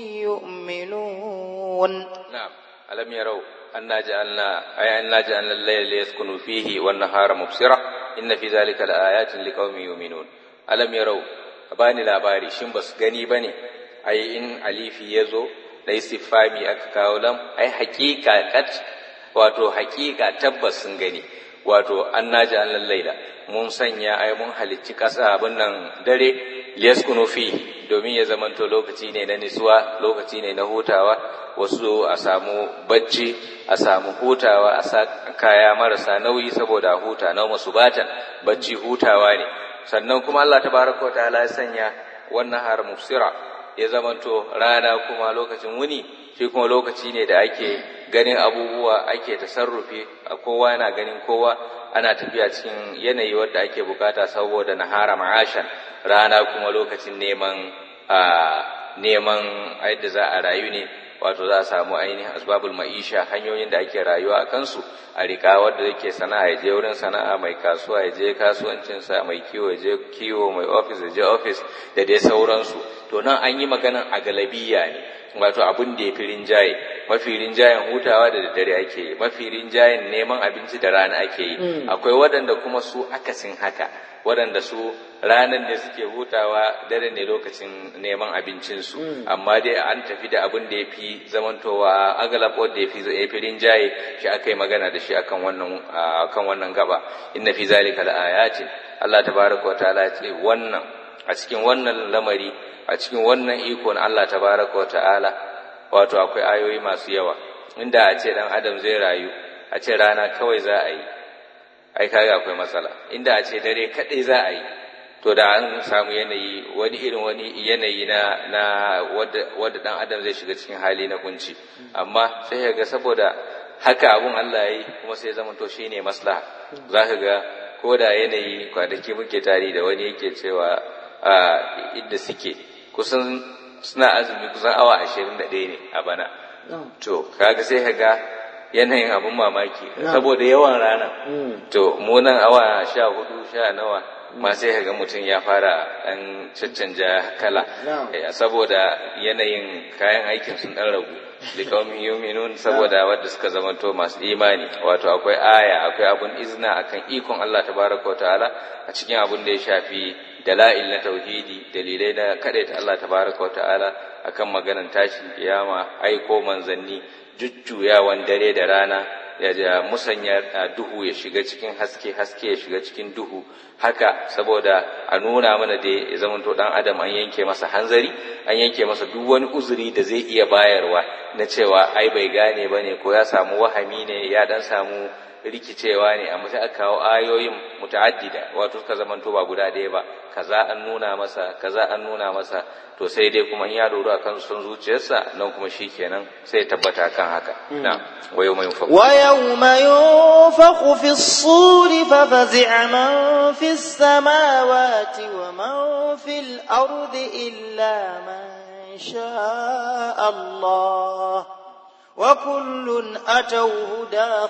يؤمنون نعم ألم يروا أنا جعلنا أي أنا جعلنا الليل ليسكنوا فيه والنهار مبصرا إن في ذلك لآيات لقوم يؤمنون ألم يروا bani labari shin ba su gani ba ne ai in alifi ya zo da istifami aka kawo lam ai hakika kat wato hakika tabbas sun gani wato an naji an lallaila mun sanya ai mun halicci ƙasa abin nan dare liyaskunu fi domin ya zamanto lokaci ne na nisuwa lokaci ne na hutawa wasu a samu bacci a samu hutawa a sa kaya marasa nauyi saboda huta na masu batan bacci hutawa ne sannan kuma Allah tabaraka ta'ala ya sanya wannan har mufsira ya zamanto rana kuma lokacin wuni shi kuma lokaci ne da ake ganin abubuwa ake tasarrufi a kowa yana ganin kowa ana tafiya cikin yanayi wadda ake bukata saboda nahara ma'ashan rana kuma lokacin neman a neman yadda za a rayu ne wato za a samu ainihin asbabul ma'isha hanyoyin da ake rayuwa a kansu a rika wadda yake sana'a ya je wurin sana'a mai kasuwa ya je kasuwancinsa mai kiwo ya je kiwo mai ofis ya je ofis da dai sauransu to nan an yi maganan a galabiya ne wato abin da ya fi rinjaye mafi rinjayen hutawa da daddare ake yi mafi rinjayen neman abinci da rana ake yi akwai waɗanda kuma su akasin haka waɗanda su ranar ne suke hutawa dare ne lokacin neman abincinsu amma dai an tafi da abin da ya fi zamantowa agalab wanda ya fi rinjaye shi aka yi magana da shi akan wannan akan wannan gaba inna fi zalika laayatin Allah tabaraka wa ta'ala ce wannan a cikin wannan lamari a cikin wannan iko na Allah tabaraka wa ta'ala wato akwai ayoyi masu yawa inda a ce dan adam zai rayu a ce rana kawai za a yi ai kaga akwai matsala inda a ce dare kadai za a yi to da an samu yanayi wani irin wani yanayi na na wadda wadda dan adam zai shiga cikin hali na kunci amma sai ya ga saboda haka abun Allah yayi kuma sai zama to shine maslaha zaka ga ko da yanayi kwanaki muke tari da wani yake cewa a inda suke kusan suna azumi kusan awa ashirin da ɗaya ne a bana to kaga sai ka ga yanayin abin mamaki saboda yawan rana to mu nan awa sha hudu sha nawa ma sai ga mutum ya fara ɗan caccanja kala saboda yanayin kayan aikin sun ɗan ragu likaumin yuminun saboda wadda suka zamanto masu imani wato akwai aya akwai abun izina akan ikon Allah tabaraka wa ta'ala a cikin abun da ya shafi dala'il na tauhidi dalilai na kadaita Allah tabaraka wa ta'ala akan maganan tashin kiyama aiko manzanni jujjuyawan dare da rana ya musanya duhu ya shiga cikin haske haske ya shiga cikin duhu haka saboda a nuna mana da ya zamanto dan adam an yanke masa hanzari an yanke masa duk wani uzuri da zai iya bayarwa na cewa ai bai gane bane ko ya samu wahami ne ya dan samu rikicewa ne amma sai aka kawo ayoyin muta'addida wato suka zamanto ba guda ɗaya ba kaza an nuna masa kaza an nuna masa to sai dai kuma in ya doro akan son zuciyarsa nan kuma shikenan sai ya tabbata kan haka na wa yawma yunfakhu wa yawma yunfakhu fi as-suri fa fazi'a man fi as-samawati wa man fi al-ardi illa man sha'a Allah وكل أتوه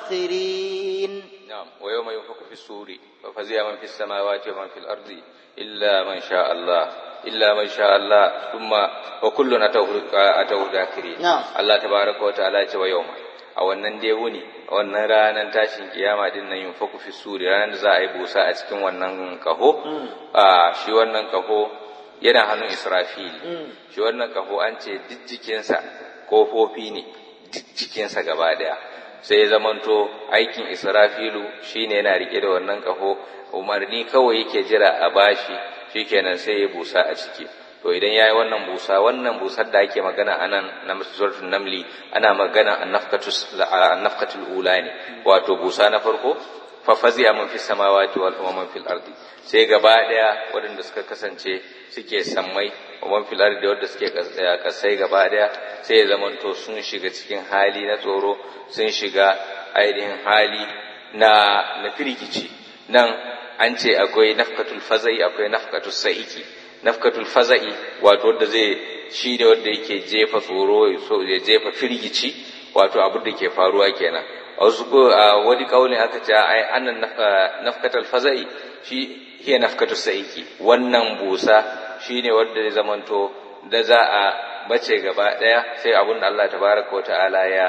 داخرين نعم ويوم ينفخ في السور ففزع من في السماوات ومن في الأرض إلا من شاء الله إلا من شاء الله ثم وكل أتوه أتوه داخرين نعم. الله تبارك وتعالى ce wa yawma a wannan dai wuni a wannan ranar tashin kiyama din nan yunfaku fi suri ranar da za a yi busa a cikin wannan kaho a shi wannan kaho yana hannun Israfil shi wannan kaho an ce duk jikinsa kofofi ne duk jikinsa gaba daya sai ya zamanto aikin Israfilu shine yana rike da wannan kaho umarni kawai yake jira a bashi shikenan sai ya busa a ciki to idan yayi wannan busa wannan busar da ake magana anan na suratul namli ana magana annafkatus annafkatul ula ne wato busa na farko fa fazi'a man fis samawati wal man fil ardi sai gaba daya waɗanda suka kasance suke sammai wa man fil ardi wanda suke kasai gaba daya sai ya zamanto sun shiga cikin hali na tsoro sun shiga ainihin hali na na firgici nan an ce akwai nafkatul fazai akwai nafkatul sa'iki nafkatul faza'i wato wanda zai shi ne wanda yake jefa tsoro ya jefa firgici wato abin da ke faruwa kenan a wasu a wani kaulin aka ce ai annan nafkatul faza'i shi hiya nafkatul sa'iki wannan busa shine wanda ya zamanto da za a bace gaba daya sai abin da Allah tabaraka wa ta'ala ya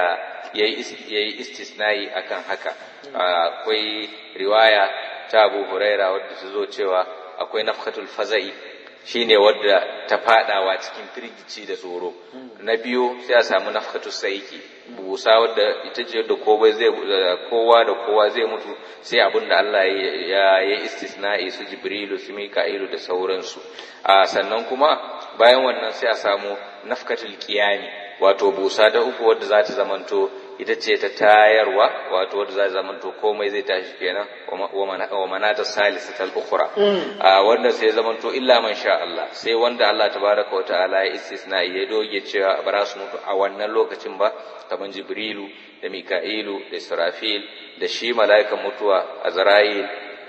yayi istisnai akan haka akwai riwaya ta Abu Huraira wadda ta zo cewa akwai nafkatul faza'i shine wadda ta fadawa cikin firgici da tsoro na biyu sai a samu nafkatul saiki busa wadda ita ce da kowa zai kowa da kowa zai mutu sai abin da Allah ya ya istisna'i su Jibrilu su Mika'ilu da sauransu a sannan kuma bayan wannan sai a samu nafkatul qiyami wato busa da uku wadda za ta zamanto ita ce ta tayarwa wato wadda za ta zamanto komai zai tashi kenan wa manata salisatal ukhra a wanda sai zamanto illa man sha Allah sai wanda Allah tabaraka wataala ya istisna ya doge cewa ba su mutu a wannan lokacin ba kamar Jibrilu da Mika'ilu da Israfil da shi mala'ikan mutuwa Azrail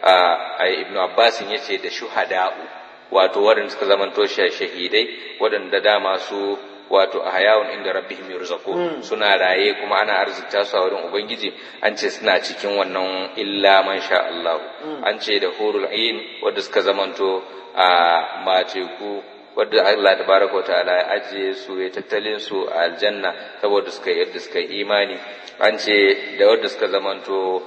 a Ibn Abbas yace da shuhada'u wato waɗanda suka zamanto shahidai waɗanda dama su wato a hayawun inda rabbihim yurzaqun suna raye kuma ana arzikta su a wurin ubangiji an ce suna cikin wannan illa man sha Allah an ce da hurul ain wanda suka zamanto a mateku wadda Allah tabaraka ta'ala ya ajiye su ya tattalin su a aljanna saboda suka yadda suka imani an ce da wadda suka zamanto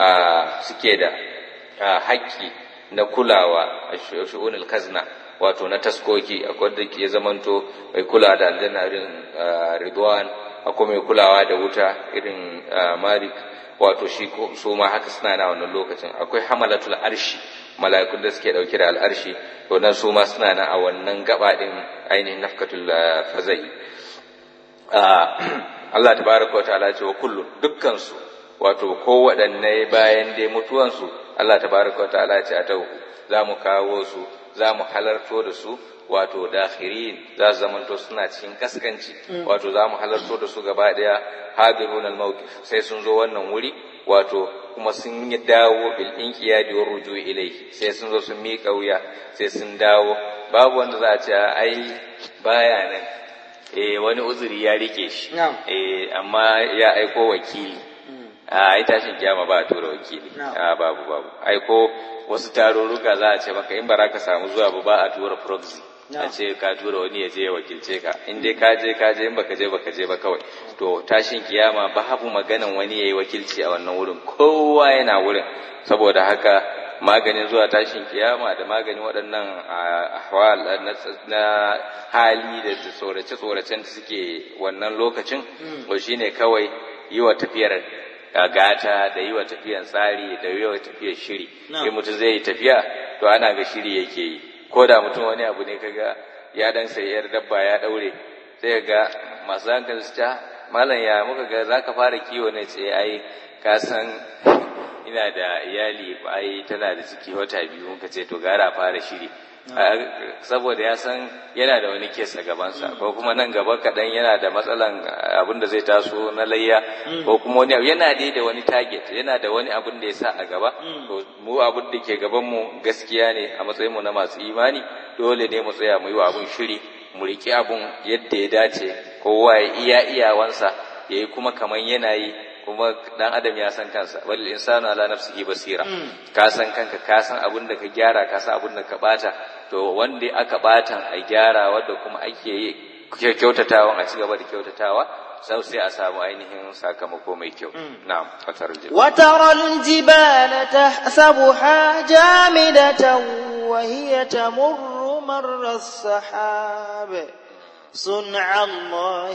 a suke da haƙƙi na kulawa a shu'unul kazna wato na taskoki akwai da ke zamanto mai kula da aljanna irin ridwan akwai mai kulawa da wuta irin malik wato shi su ma haka suna na wannan lokacin akwai hamalatul arshi mala'ikun da suke dauke da al'arshi to nan su ma suna na a wannan gaba din ainihin nafkatul fazai Allah tabaraka wa ta'ala ce wa kullum dukkan su wato ko waɗanne bayan dai mutuwansu Allah tabaraka wa ta'ala ce a tauhu za mu kawo su za mu halarto da su wato dakhirin za su zamanto suna cikin kaskanci wato za mu halarto da su gaba daya hadirun al-mawqif sai sun zo wannan wuri wato kuma sun yi dawo bil inqiyadi wa ruju ilayhi sai sun zo sun miƙa wuya sai sun dawo babu wanda za a ce ai baya nan eh wani uzuri ya rike shi eh amma ya aiko wakili a ai tashin kiyama ba a tura wakili a babu babu aiko wasu tarurruka za a ce maka in ba ka samu zuwa ba ba a tura proxy a ce ka tura wani ya je ya wakilce ka in dai ka je ka je in baka je baka je ba kawai to tashin kiyama babu maganan wani yayi wakilci a wannan wurin kowa yana wurin saboda haka maganin zuwa tashin kiyama da maganin waɗannan ahwal na hali da tsorace-tsoracen da suke wannan lokacin to shine kawai yi wa tafiyar gata da yi wa tafiyan tsari da yi wa tafiyar shiri in mutum zai yi tafiya to ana ga shiri yake yi ko da mutum wani abu ne kaga ya dan sayar dabba ya daure sai ga masu hankali su ta malam ya muka ga zaka fara kiwo ne ce ai ka san ina da iyali ai tana da ciki wata biyu muka ce to gara fara shiri saboda ya san yana da wani kes a gabansa ko kuma nan gaba kaɗan yana da matsalan abin da zai taso na layya ko kuma wani abu yana dai da wani target yana da wani abin da ya sa a gaba to mu abin da ke gaban mu gaskiya ne a matsayin mu na masu imani dole ne mu tsaya mu yi wa abin shiri mu riƙi abin yadda ya dace kowa ya iya iyawansa yayi kuma kaman yana yi kuma dan adam ya san kansa wal insanu ala nafsihi basira ka san kanka ka san abin da ka gyara ka san abin da ka bata to wanda aka batan a gyara wanda kuma ake yi kyautatawan a cigaba da kyautatawa sau sai a samu ainihin sakamako mai kyau na'am fatar jibal وترى الجبال تحسبها جامدة وهي تمر مر السحاب صنع الله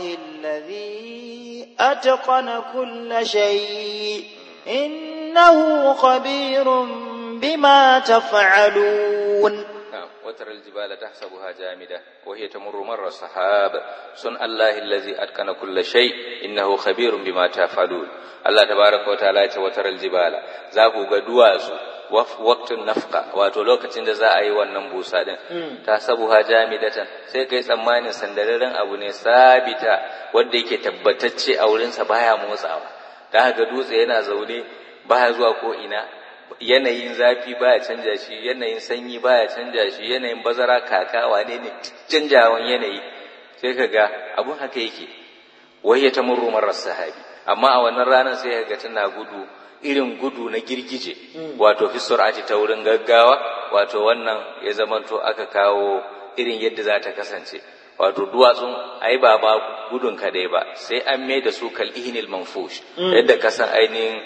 الذي أتقن كل شيء إنه خبير بما تفعلون نعم وترى الجبال تحسبها جامدة وهي تمر مر السحاب صنع الله الذي أتقن كل شيء إنه خبير بما تفعلون الله تبارك وتعالى وترى الجبال ذاكو قدواز وقت النفقة wato lokacin da za a yi wannan busa din ta sabuha jamidatan sai kai tsammanin sandararren abu ne sabita wanda yake tabbatacce a wurinsa baya motsawa da haka dutse yana zaune baya zuwa ko ina yanayin zafi baya canja shi yanayin sanyi baya canja shi yanayin bazara kaka wane ne canjawan yanayi sai ka ga abun haka yake wai ya tamurru marar sahabi amma a wannan ranar sai ka ga tana gudu irin gudu na girgije wato fi sur'ati ta wurin gaggawa wato wannan ya zamanto aka kawo irin yadda za ta kasance wato duwatsun ai ba ba gudun kadai ba sai an mai da su kal ihnil manfush yadda kasan ainihin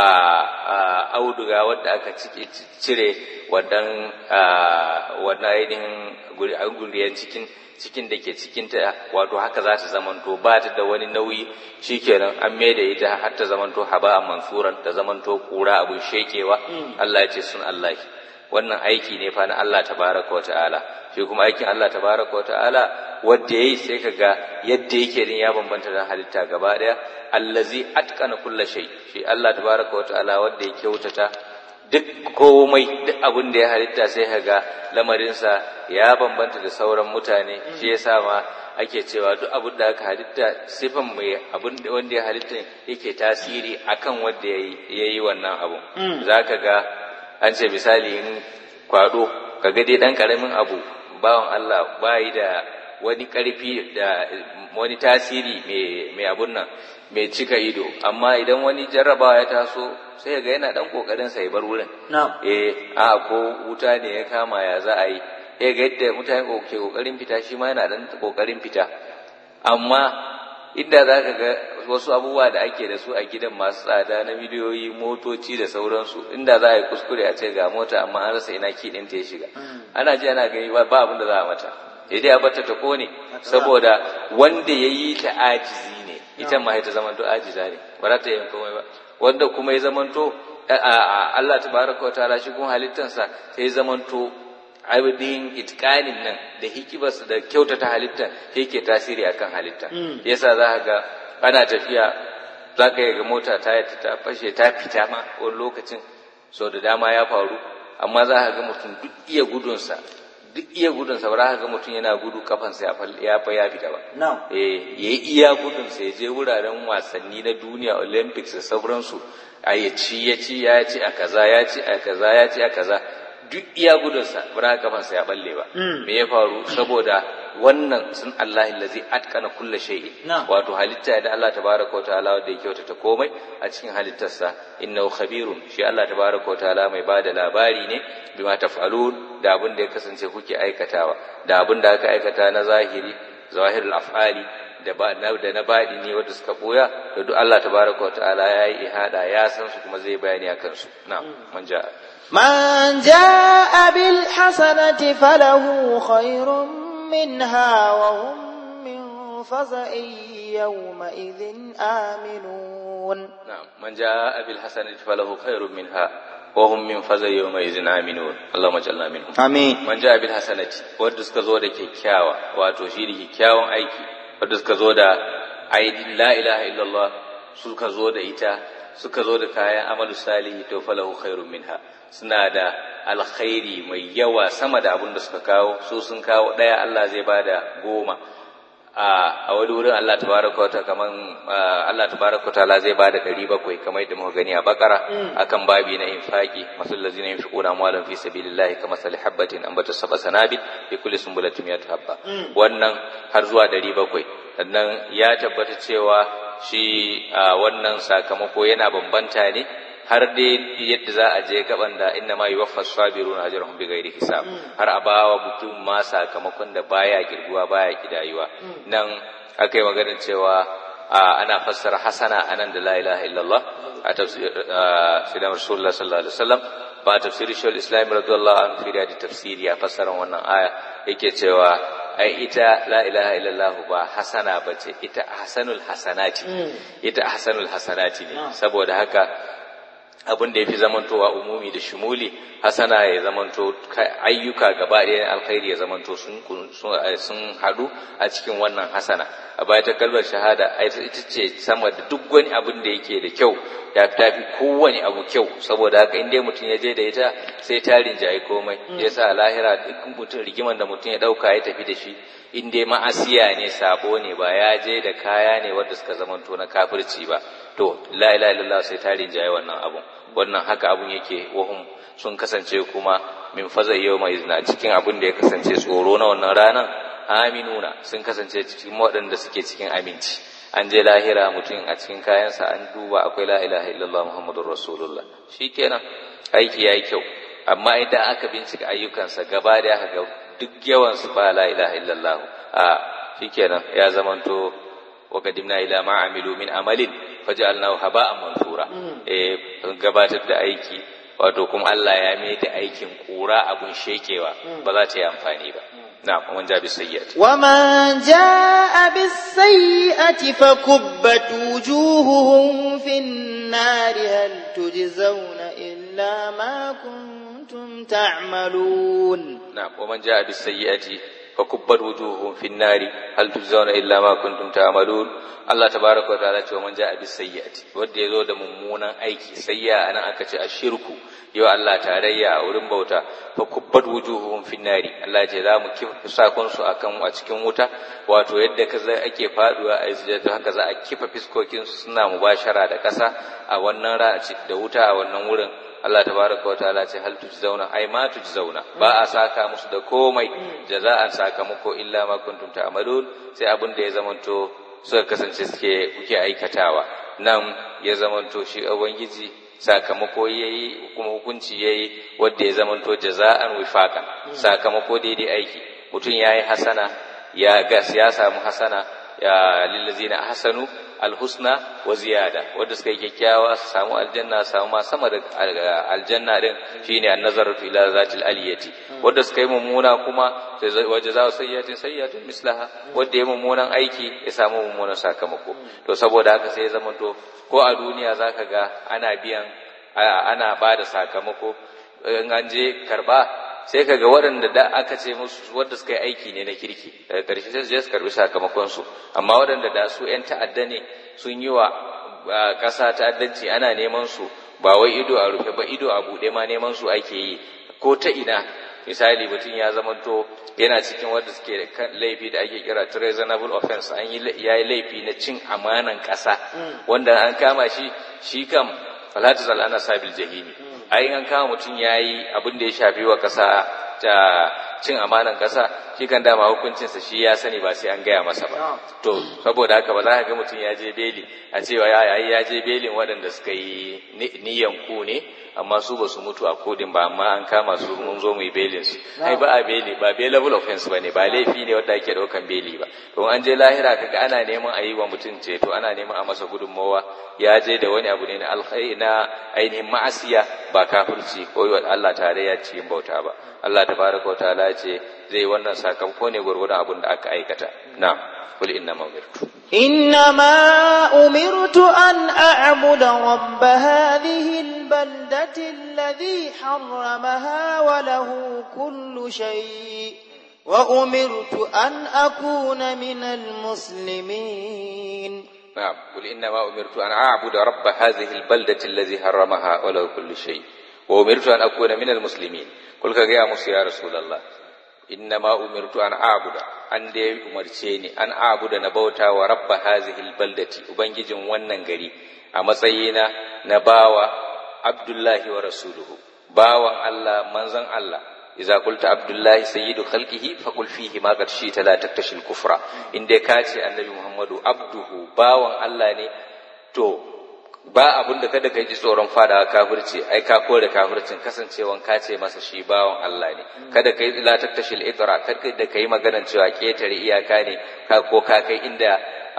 a auduga wadda aka cire wadan wannan ainihin guriyan cikin cikin da ke cikinta wato haka za ta zamanto ba ta da wani nauyi shikenan an mai da ita har ta zamanto haba mansuran ta zamanto kura abun shekewa Allah ya ce sun Allah wannan aiki ne fa na Allah tabaraka wa ta'ala shi kuma aikin Allah tabaraka wa ta'ala wanda yayi sai kaga yadda yake din ya bambanta da halitta gaba daya allazi atqana kulla shay shi Allah tabaraka wa ta'ala wanda ya kyautata duk komai duk abin da ya halitta sai kaga lamarinsa ya bambanta da sauran mutane shi yasa ma ake cewa duk abin da aka halitta sifan mai abin wanda ya halitta yake tasiri akan wanda ya yi wannan abun zaka ga an ce misali in kwado kaga dai dan karamin abu bawan Allah bayi da wani karfi da wani tasiri mai abun nan mai cika ido amma idan wani jarrabawa ya taso sai ga yana dan kokarin sa ya bar wurin eh a ko wuta ne ya kama ya za a yi eh ga yadda mutane ke kokarin fita shi ma yana dan kokarin fita amma inda za ka ga wasu abubuwa da ake da su a gidan masu tsada na miliyoyi motoci da sauransu inda za a yi kuskure a ce ga mota amma an rasa ina kiɗin ta ya shiga ana ji ana gani ba abin da za a mata sai dai a bata ta kone saboda wanda ya yi ta ajizi ne ita ma ta zamanto ajiza ne ba za ta yi komai ba wanda kuma ya zamanto Allah tabaraka wa ta'ala shi kuma halittansa sai zamanto ainihin itkanin nan da hikimarsa da kyautata halittar yake tasiri akan halitta yasa za ka ga ana tafiya za ka ga mota ta ta fashe ta fita ma wani lokacin sau da dama ya faru amma za ka ga mutum duk iya gudunsa duk iya gudunsa ba za ka ga mutum yana gudu kafansa ya fa ya fita ba eh ya yi iya gudunsa ya je wuraren wasanni na duniya olympics da sauransu a ya ci ya ci ya ci a kaza ya ci a kaza ya ci a kaza duk iya gudunsa ba kafansa ya balle ba me ya faru saboda wannan sun Allah allazi atkana kulla shay'in wato halitta da Allah tabaraka wa ta'ala wanda ya kyautata komai a cikin halittarsa innahu khabirun shi Allah tabaraka wa ta'ala mai bada labari ne bima taf'alun da abin da ya kasance kuke aikatawa da abin da aka aikata na zahiri zahirul af'ali da ba da na baɗi ne wanda suka boya da duk Allah tabaraka wa ta'ala ya yi ihada ya san su kuma zai bayani akan su na'am man ja'a من جاء بالحسنة فله خير منها وهم من فزع يومئذ آمنون نعم من جاء بالحسنة فله خير منها وهم من فزع يومئذ آمنون اللهم اجعلنا منهم آمين man ja bil hasanati wanda suka zo da kyakkyawa wato shi da kyakkyawan aiki wanda suka zo da aidin la ilaha illallah suka zo da ita suka zo da kayan amalu salihi to falahu khairun minha suna da alkhairi mai yawa sama da abin da suka kawo su sun kawo ɗaya Allah zai bada goma a wani wurin Allah tabaraka wa kaman Allah tabaraka wa ta'ala zai bada ɗari bakwai kamar yadda muka gani a bakara akan babi na infaki masul lazina yunfiquna amwalan fi sabilillahi kama sali habbatin ambata sab'a sanabil fi kulli sunbulatin miyatu habba wannan har zuwa ɗari bakwai sannan ya tabbata cewa shi wannan sakamako yana bambanta ne har dai yadda za a je gaban da inna ma yuwaffa sabiruna ajrahum bighairi hisab har a bawa mutum ma sakamakon da baya girguwa baya kidayuwa nan akai maganar cewa ana fassara hasana anan da la ilaha illallah a tafsir sidan rasulullah sallallahu alaihi wasallam ba tafsirin shawul islam radiyallahu anhu fi da tafsiri ya fassara wannan aya yake cewa ai ita la ilaha illallah ba hasana bace ita hasanul hasanati ita hasanul hasanati ne saboda haka abin da ya fi zamantowa umumi da shumuli hasana ya zamanto ayyuka gaba ɗaya alkhairi ya zamanto sun sun haɗu a cikin wannan hasana a baya ta kalmar shahada ita ce sama da duk wani abin da yake da kyau ya tafi kowane abu kyau saboda haka in dai mutum ya je da ita sai ta rinjaye komai ya sa lahira duk mutum rigiman da mutum ya ɗauka ya tafi da shi in dai ma'asiya ne sabo ne ba ya je da kaya ne wanda suka zamanto na kafirci ba to la ilaha illallah sai ta rinjaye wannan abun wannan haka abun yake wahum sun kasance kuma min fazai yau mai izina cikin abun da ya kasance tsoro na wannan ranar aminuna sun kasance cikin waɗanda suke cikin aminci an je lahira mutum a cikin kayansa an duba akwai la ilaha illallah muhammadur rasulullah shikenan aiki yayi kyau amma idan aka bincika ayyukansa gaba da aka ga duk yawan su ba la ilaha illallah a shikenan ya zamanto wa qadimna ila ma amilu min amalin faj'alnahu haba'an mansura eh gabatar da aiki wato kuma Allah ya mai da aikin kura abun shekewa ba za ta yi amfani ba نعم ومن جاء بالسيئة ومن جاء بالسيئة فكبت وجوههم في النار هل تجزون إلا ما كنتم تعملون نعم ومن جاء بالسيئة فكبت وجوههم في النار هل تجزون إلا ما كنتم تعملون Allah tabaraka wa ta'ala cewa man ja'a bis sayyi'ati wanda yazo da mummunan aiki sayya anan aka ce ashirku yau Allah tarayya a wurin bauta fa kubbat wujuhuhum fin nari Allah ya ce za mu kifa sakon su akan a cikin wuta wato yadda kaza ake faduwa a sujada haka za a kifa fiskokin su suna mubashara da ƙasa a wannan rana da wuta a wannan wurin Allah tabaraka wa ta'ala ce hal tujzauna ai ma tujzauna ba a saka musu da komai jaza'an sakamako illa ma kuntum ta'malun sai abin da ya zamanto suka kasance suke kuke aikatawa nan ya zamanto shi ubangiji sakamako yayi kuma hukunci yayi wanda ya zamanto jaza'an wifaqan sakamako daidai aiki mutum yayi hasana ya gas ya samu hasana ya lillazina ahsanu alhusna wa ziyada wanda suka yi kyakkyawa su samu aljanna su samu ma sama da aljanna din shine annazaratu ila zatil aliyati wanda suka yi mummuna kuma wa jazaa'u sayyi'atin sayyi'atun mislaha wanda ya mummunan aiki ya samu mummunan sakamako to saboda haka sai ya zama to ko a duniya zaka ga ana biyan ana ba da sakamako in an je karba sai ka ga waɗanda da aka ce musu wadda suka yi aiki ne na kirki daga ƙarshe sai su je su karbi sakamakon su amma waɗanda da su ƴan ta'adda ne sun yi wa ƙasa ta'addanci ana neman su ba wai ido a rufe ba ido a buɗe ma neman su ake yi ko ta ina misali mutum ya zamanto yana cikin wanda suke da laifi da ake kira treasonable offense an yi ya yi laifi na cin amanan ƙasa wanda an kama shi shi kam falatu ana sabil jahimi ai an kama mutum ya yi abin da ya shafi wa ƙasa ta cin amanan ƙasa shi kan dama hukuncinsa shi ya sani ba sai an gaya masa ba to saboda haka ba za ka ga mutum ya je beli a cewa ya ya je belin waɗanda suka yi niyan ku ne amma su ba su mutu a kodin ba amma an kama su mun zo mu yi belin su ai ba a beli ba bailable offense ba ne ba laifi ne wanda ake ɗaukan beli ba to an je lahira kaga ana neman a yi wa mutum ceto ana neman a masa gudunmawa ya je da wani abu ne na alkhairi na ainihin ma'asiya ba kafirci ko yi Allah tarayya cikin bauta ba Allah tabaraka wa ta'ala ce zai wannan sakamako ne gurgurdan abin da aka aikata na'am kul inna ma umirtu إنما أمرت أن أعبد رب هذه البلدة الذي حرمها وله كل شيء وأمرت أن أكون من المسلمين نعم قل إنما أمرت أن أعبد رب هذه البلدة الذي حرمها وله كل شيء وأمرت أن أكون من المسلمين قل يا موسى يا رسول الله إنما أمرت أن أعبد an da ya umarce ni an abuda na bauta wa rabba hazihil baldati ubangijin wannan gari a matsayina na bawa abdullahi wa rasuluhu bawan Allah manzon Allah idza qulta abdullahi sayyidu khalqihi faqul fihi ma qad shi'ta la taktashil kufra inda ka ce annabi muhammadu abduhu bawan Allah ne to ba abun da kada kai ji tsoron fadawa kafirci ai ka kore kafircin kasancewan ka ce masa shi bawan Allah ne kada kai la taktashil itra kada da kai maganan cewa ketare iyaka ne ka ko ka kai inda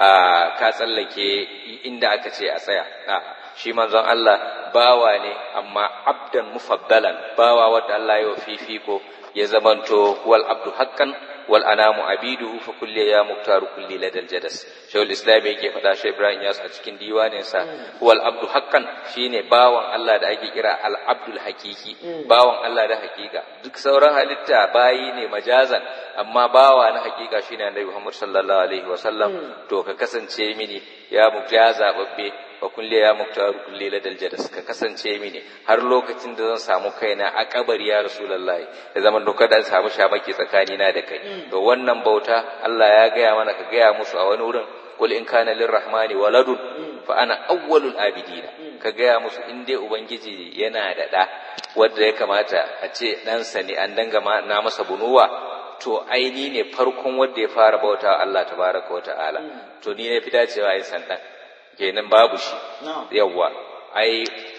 ka tsallake inda aka ce a tsaya shi manzon Allah bawa ne amma abdan mufaddalan bawa wanda Allah ya fifiko ya zamanto wal abdu haqqan wal anamu abiduhu fa kulli ya muktaru kulli ladal jadas shaykhul islam yake faɗa shi Ibrahim Yas a cikin diwanin sa wal abdu haqqan shine bawan Allah da ake kira al abdul haqiqi bawan Allah da hakika duk sauran halitta bayi ne majazan amma bawa na hakika shine Annabi Muhammad sallallahu alaihi wa sallam to ka kasance mini ya mujaza babbe wa kulli ya muktaru kulli ladal jadas ka kasance mini har lokacin da zan samu kaina a kabari ya rasulullahi da zaman doka da samu shamaki tsakani na da kai to wannan bauta Allah ya gaya mana ka gaya musu a wani wurin qul in kana lirrahmani waladun fa ana awwalul abidina ka gaya musu in dai ubangiji yana da da wanda ya kamata a ce ɗansa ne an danga na masa bunuwa to aini ne farkon wanda ya fara bauta Allah tabaraka wa ta'ala to ni ne fi dacewa yin san dan kenan babu shi yawwa ai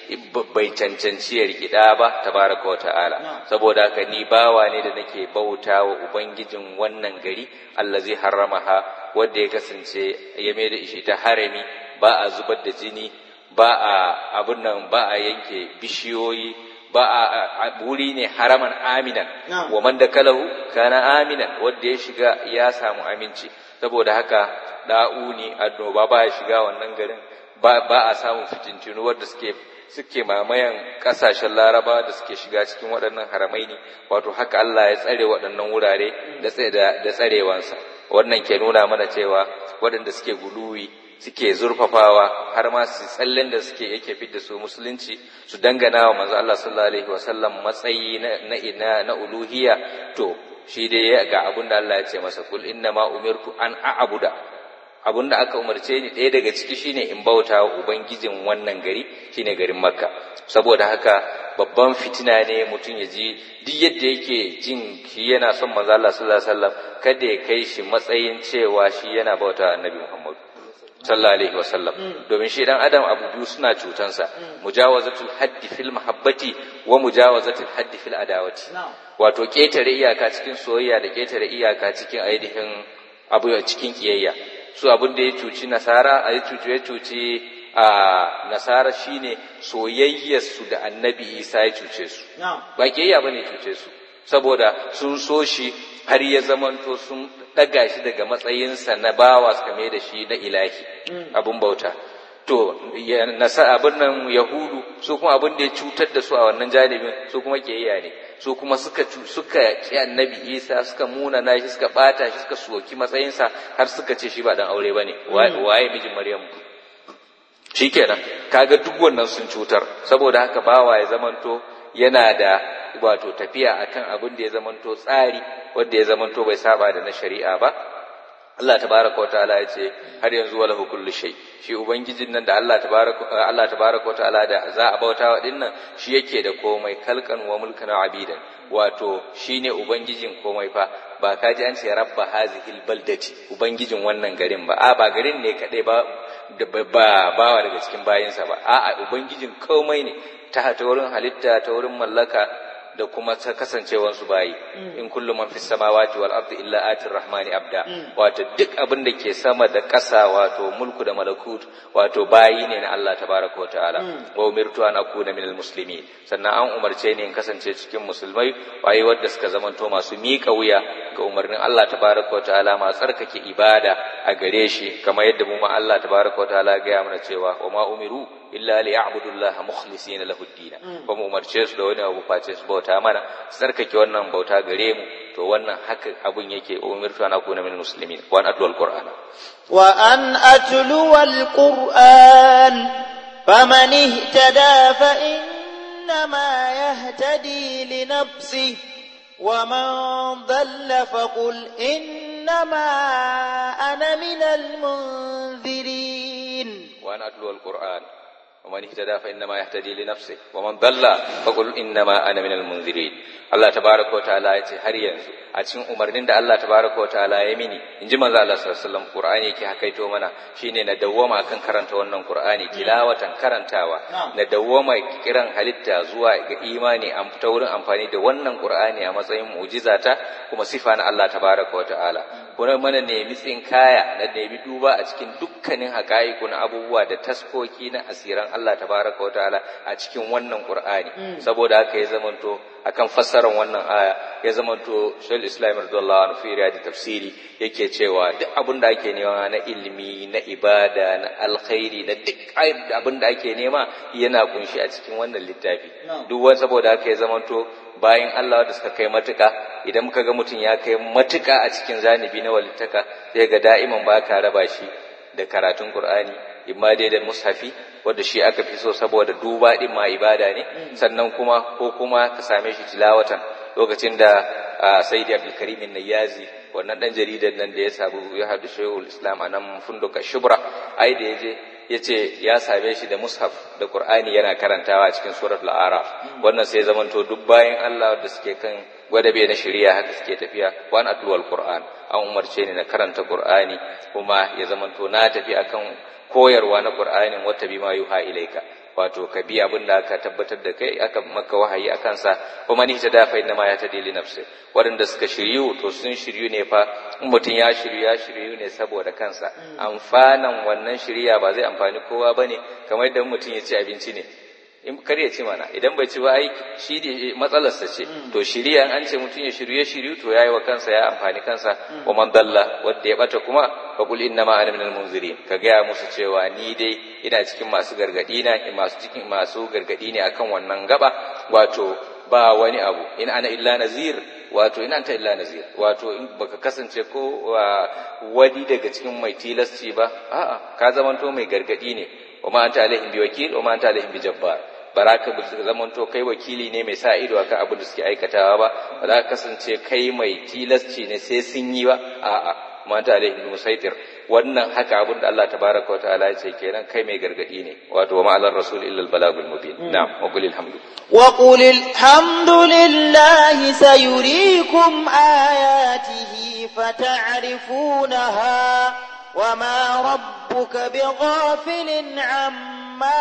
bai cancanci ya rikida ba tabaraka wa ta'ala saboda haka ni bawa ne da nake bauta wa ubangijin wannan gari Allah zai harramaha wanda ya kasance ya mai da ishi ta harami ba a zubar da jini ba a abun nan ba a yanke bishiyoyi ba a wuri ne haraman aminan wa man da kalahu kana aminan wanda ya shiga ya samu aminci saboda haka da'uni annoba ba ya shiga wannan garin ba a samun fitintinu wadda suke suke mamayan kasashen laraba da suke shiga cikin waɗannan haramai ne wato haka Allah ya tsare waɗannan wurare da tsarewansa wannan ke nuna mana cewa waɗanda suke guluwi suke zurfafawa har ma su tsallen da suke yake fidda su musulunci su dangana wa manzo Allah sallallahu alaihi wasallam matsayi na na na uluhiyya to shi dai ga abin da Allah ya ce masa kul inna ma umirtu an a'buda abin da aka umarce ni ɗaya daga ciki shine in bauta wa ubangijin wannan gari shine garin makka saboda haka babban fitina ne mutum ya ji duk yadda yake jin shi yana son manzo Allah sallallahu alaihi wasallam kada ya kai shi matsayin cewa shi yana bauta annabi Muhammad sallallahu alaihi wasallam domin shi dan adam abu biyu suna cutansa mujawazatul haddi fil mahabbati wa mujawazatul haddi fil adawati wato ketare iyaka cikin soyayya da ketare iyaka cikin ainihin abu cikin kiyayya su abin da ya cuci nasara a ya cuci ya cuci a nasara shine soyayyar su da annabi isa ya cuce su ba kiyayya bane cuce su saboda sun so shi har ya zamanto sun ɗaga shi daga matsayinsa na bawa suka mai da shi na ilahi abin bauta to nasa abin nan yahudu su kuma abin da ya cutar da su a wannan janibin su kuma kiyayya ne su kuma suka suka ki annabi isa suka muna na shi suka bata shi suka soki matsayinsa har suka ce shi ba dan aure bane waye mijin maryam shikenan kaga duk wannan sun cutar saboda haka bawa ya zamanto yana da wato tafiya akan abin da ya zamanto tsari wanda ya zamanto bai saba da na shari'a ba Allah tabaraka wa ta'ala ya ce har yanzu wala kullu shay shi ubangijin nan da Allah tabaraka Allah tabaraka wa ta'ala da za a bautawa din nan shi yake da komai kalkan wa mulkan abidan wato shine ubangijin komai fa ba ka ji an ce rabba hazihil baldati ubangijin wannan garin ba a ba garin ne kadai ba ba bawa daga cikin bayinsa ba a'a ubangijin komai ne ta ta wurin halitta ta wurin mallaka da kuma ta kasancewansu bayi in kullu man fis samawati wal ardi illa atir rahmani abda wato duk abin da ke sama da ƙasa wato mulku da malakut wato bayi ne na Allah tabaraka wa ta'ala wa umirtu an akuna minal muslimin sannan an umarce ni in kasance cikin musulmai waye wanda suka zamanto masu miƙa wuya ga umarnin Allah tabaraka wa ta'ala ma tsarkake ibada a gare shi kamar yadda mu ma Allah tabaraka wa ta'ala ga mana cewa wa ma umiru illa li ya'budu Allah mukhlisina lahu ad-din ba mu umarce su da wani abu face su bauta mana su tsarkake wannan bauta gare mu to wannan haka abun yake umirtu an akuna min muslimin wa an atlu al-qur'ana wa an atlu al-qur'an faman ihtada fa innama yahtadi li nafsihi ومن ضل فقل إنما أنا من المنذرين وأن أتلو القرآن ومن اهتدى فإنما يهتدي لنفسه ومن ضل فقل إنما أنا من المنذرين Allah tabaraka wa ta'ala ya ce har yanzu a cikin umarnin da Allah tabaraka wa ta'ala ya mini in ji manzo Allah sallallahu alaihi wasallam Qur'ani yake hakaito mana shine na dawwama kan karanta wannan Qur'ani tilawatan karantawa na dawwama kiran halitta zuwa ga imani an fita wurin amfani da wannan Qur'ani a matsayin mu'jizata kuma sifa na Allah tabaraka wa ta'ala kuma mana nemi tsinkaya na nemi duba a cikin dukkanin haƙa'iku na abubuwa da taskoki na asiran Allah tabaraka wa ta'ala a cikin wannan Qur'ani saboda haka ya zamanto akan fassarar wannan aya ya zamanto Shaul Islam radiyallahu anhu fi da tafsiri yake cewa duk abin da ake nema na ilimi na ibada na alkhairi na duk abin da ake nema yana kunshi a cikin wannan littafi duk wani saboda haka ya zamanto bayan Allah da suka kai matuka idan muka ga mutum ya kai matuka a cikin zanibi na walittaka sai ga da'iman ba ka raba shi da karatun Qur'ani imma dai da mushafi wanda shi aka fi so saboda duba din ma ibada ne sannan kuma ko kuma ka same shi tilawatan lokacin da Sayyidi Abdul Karim Nayazi wannan dan jaridar nan da ya sabu ya hadu Shaykhul Islam anan funduka Shubra ai da yaje yace ya same shi da mushaf da Qur'ani yana karantawa cikin suratul Araf wannan sai zamanto duk bayan Allah da suke kan gwadabe na shari'a haka suke tafiya wa an atluwal Qur'an an umarce ni na karanta Qur'ani kuma ya zamanto na tafi akan koyarwa na Qur'anin wata bima yuha ilaika wato ka bi abin da aka tabbatar da kai aka maka wahayi a kansa kuma ni ta dafa inna ma ya ta dili nafsi waɗanda suka shiryu to sun shiryu ne fa in mutum ya shiryu ya shiryu ne saboda kansa amfanan wannan shirya ba zai amfani kowa bane kamar yadda mutum ya ci abinci ne in kar ya ci mana idan bai ci ba ai shi ne matsalarsa ce to shiriya an ce mutum ya shirye shiryu to yayi wa kansa ya amfani kansa wa man dalla wanda ya bata kuma fa qul inna ma ana minal munzirin ka gaya musu cewa ni dai ina cikin masu gargadi na masu cikin masu gargadi ne akan wannan gaba wato ba wani abu in ana illa nazir wato in anta illa nazir wato in baka kasance ko wani daga cikin mai tilasci ba a'a ka zamanto mai gargadi ne wa ma anta alaihim biwakil wa ma anta alaihim bijabbar baraka ba su zamanto kai wakili ne mai sa ido akan abin da suke aikatawa ba ba za ka kasance kai mai tilasci ne sai sun yi ba a'a mata alaihim musaitir wannan haka abin da Allah tabaraka wa ta'ala ya ce kenan kai mai gargadi ne wato wa ma'alar rasul illa al balagul mubin na'am wa qul alhamdu wa qul alhamdulillahi sayuriikum ayatihi fata'rifunaha وما ربك بغافل عما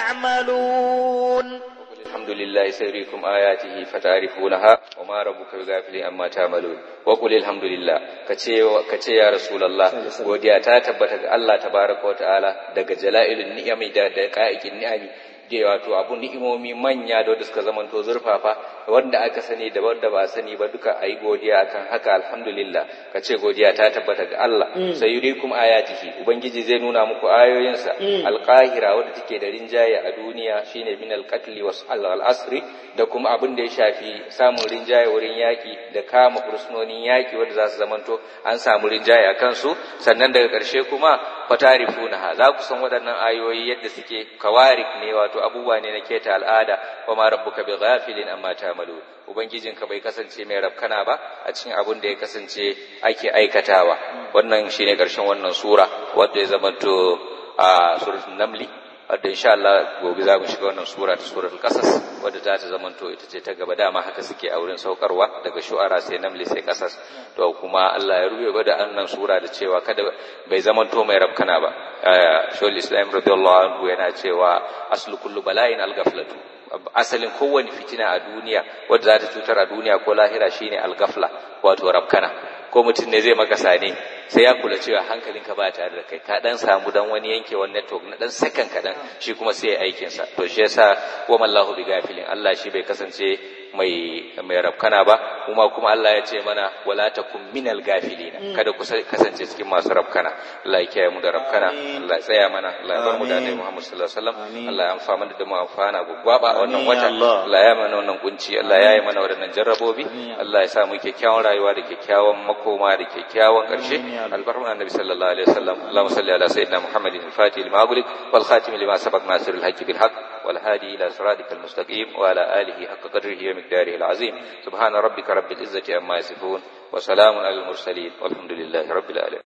تعملون الحمد لله سيريكم آياته فتعرفونها وما ربك بغافل عما تعملون وقل الحمد لله kace kace ya rasulullah godiya ta tabbata ga Allah tabaraka wa ta'ala daga jala'ilun ni'ami da da qa'iqin ni'ami da wato abu ni'imomi manya da wanda suka zamanto zurfafa wanda aka sani da wanda ba sani ba duka ayi godiya akan haka alhamdulillah kace godiya ta tabbata ga Allah sayurikum ayatihi ubangiji zai nuna muku ayoyinsa alqahira wanda take da rinjaye a duniya shine min alqatl was al-asri da kuma abin da ya shafi samun rinjaye wurin yaki da kama fursunonin yaki wanda za su zamanto an samu rinjaye a kansu sannan daga ƙarshe kuma fatarifuna za ku san waɗannan ayoyi yadda suke kawarik ne wato abubuwa ne na keta al'ada wa ma rabbuka bi ghafilin amma ta'malu ubangijinka bai kasance mai rabkana ba a cikin abin da ya kasance ake aikatawa wannan shine ƙarshen wannan sura wanda ya zamanto a suratul namli wadda insha Allah gobe za mu shiga wannan sura ta suratul qasas wadda za ta zamanto ita ce ta gaba dama haka suke a wurin saukarwa daga shu'ara sai namli sai qasas to kuma Allah ya rubuta da annan sura da cewa kada bai zamanto mai rabkana ba shawul islam radiyallahu anhu yana cewa aslu kullu bala'in al-ghaflatu asalin kowane fitina a duniya wadda za ta cutar a duniya ko lahira shine al-ghafla wato rabkana ko mutum ne zai maka sane sai ya kula cewa hankalinka ba tare da kai ka dan samu dan wani yankewar network na dan sakan kadan shi kuma sai ya aikin sa to shi yasa wa mallahu bi gafilin Allah shi bai kasance mai mai rabkana ba kuma kuma Allah ya ce mana wala takum minal gafilina kada ku kasance cikin masu rabkana Allah ya kiyaye mu da rabkana Allah ya tsaya mana Allah ya bar mu da Annabi Muhammad sallallahu alaihi wasallam Allah ya amfana da mu amfana gugwaba a wannan wata Allah ya mana wannan kunci Allah ya yi mana wadannan jarrabobi Allah ya sa mu kyakkyawan rayuwa da kyakkyawan makoma da kyakkyawan karshe البر النبي صلى الله عليه وسلم اللهم صل على سيدنا محمد الفاتح لما أغلق والخاتم لما سبق ناصر الحق بالحق والهادي إلى صراطك المستقيم وعلى آله حق قدره ومقداره العظيم سبحان ربك رب العزة عما يصفون وسلام على المرسلين والحمد لله رب العالمين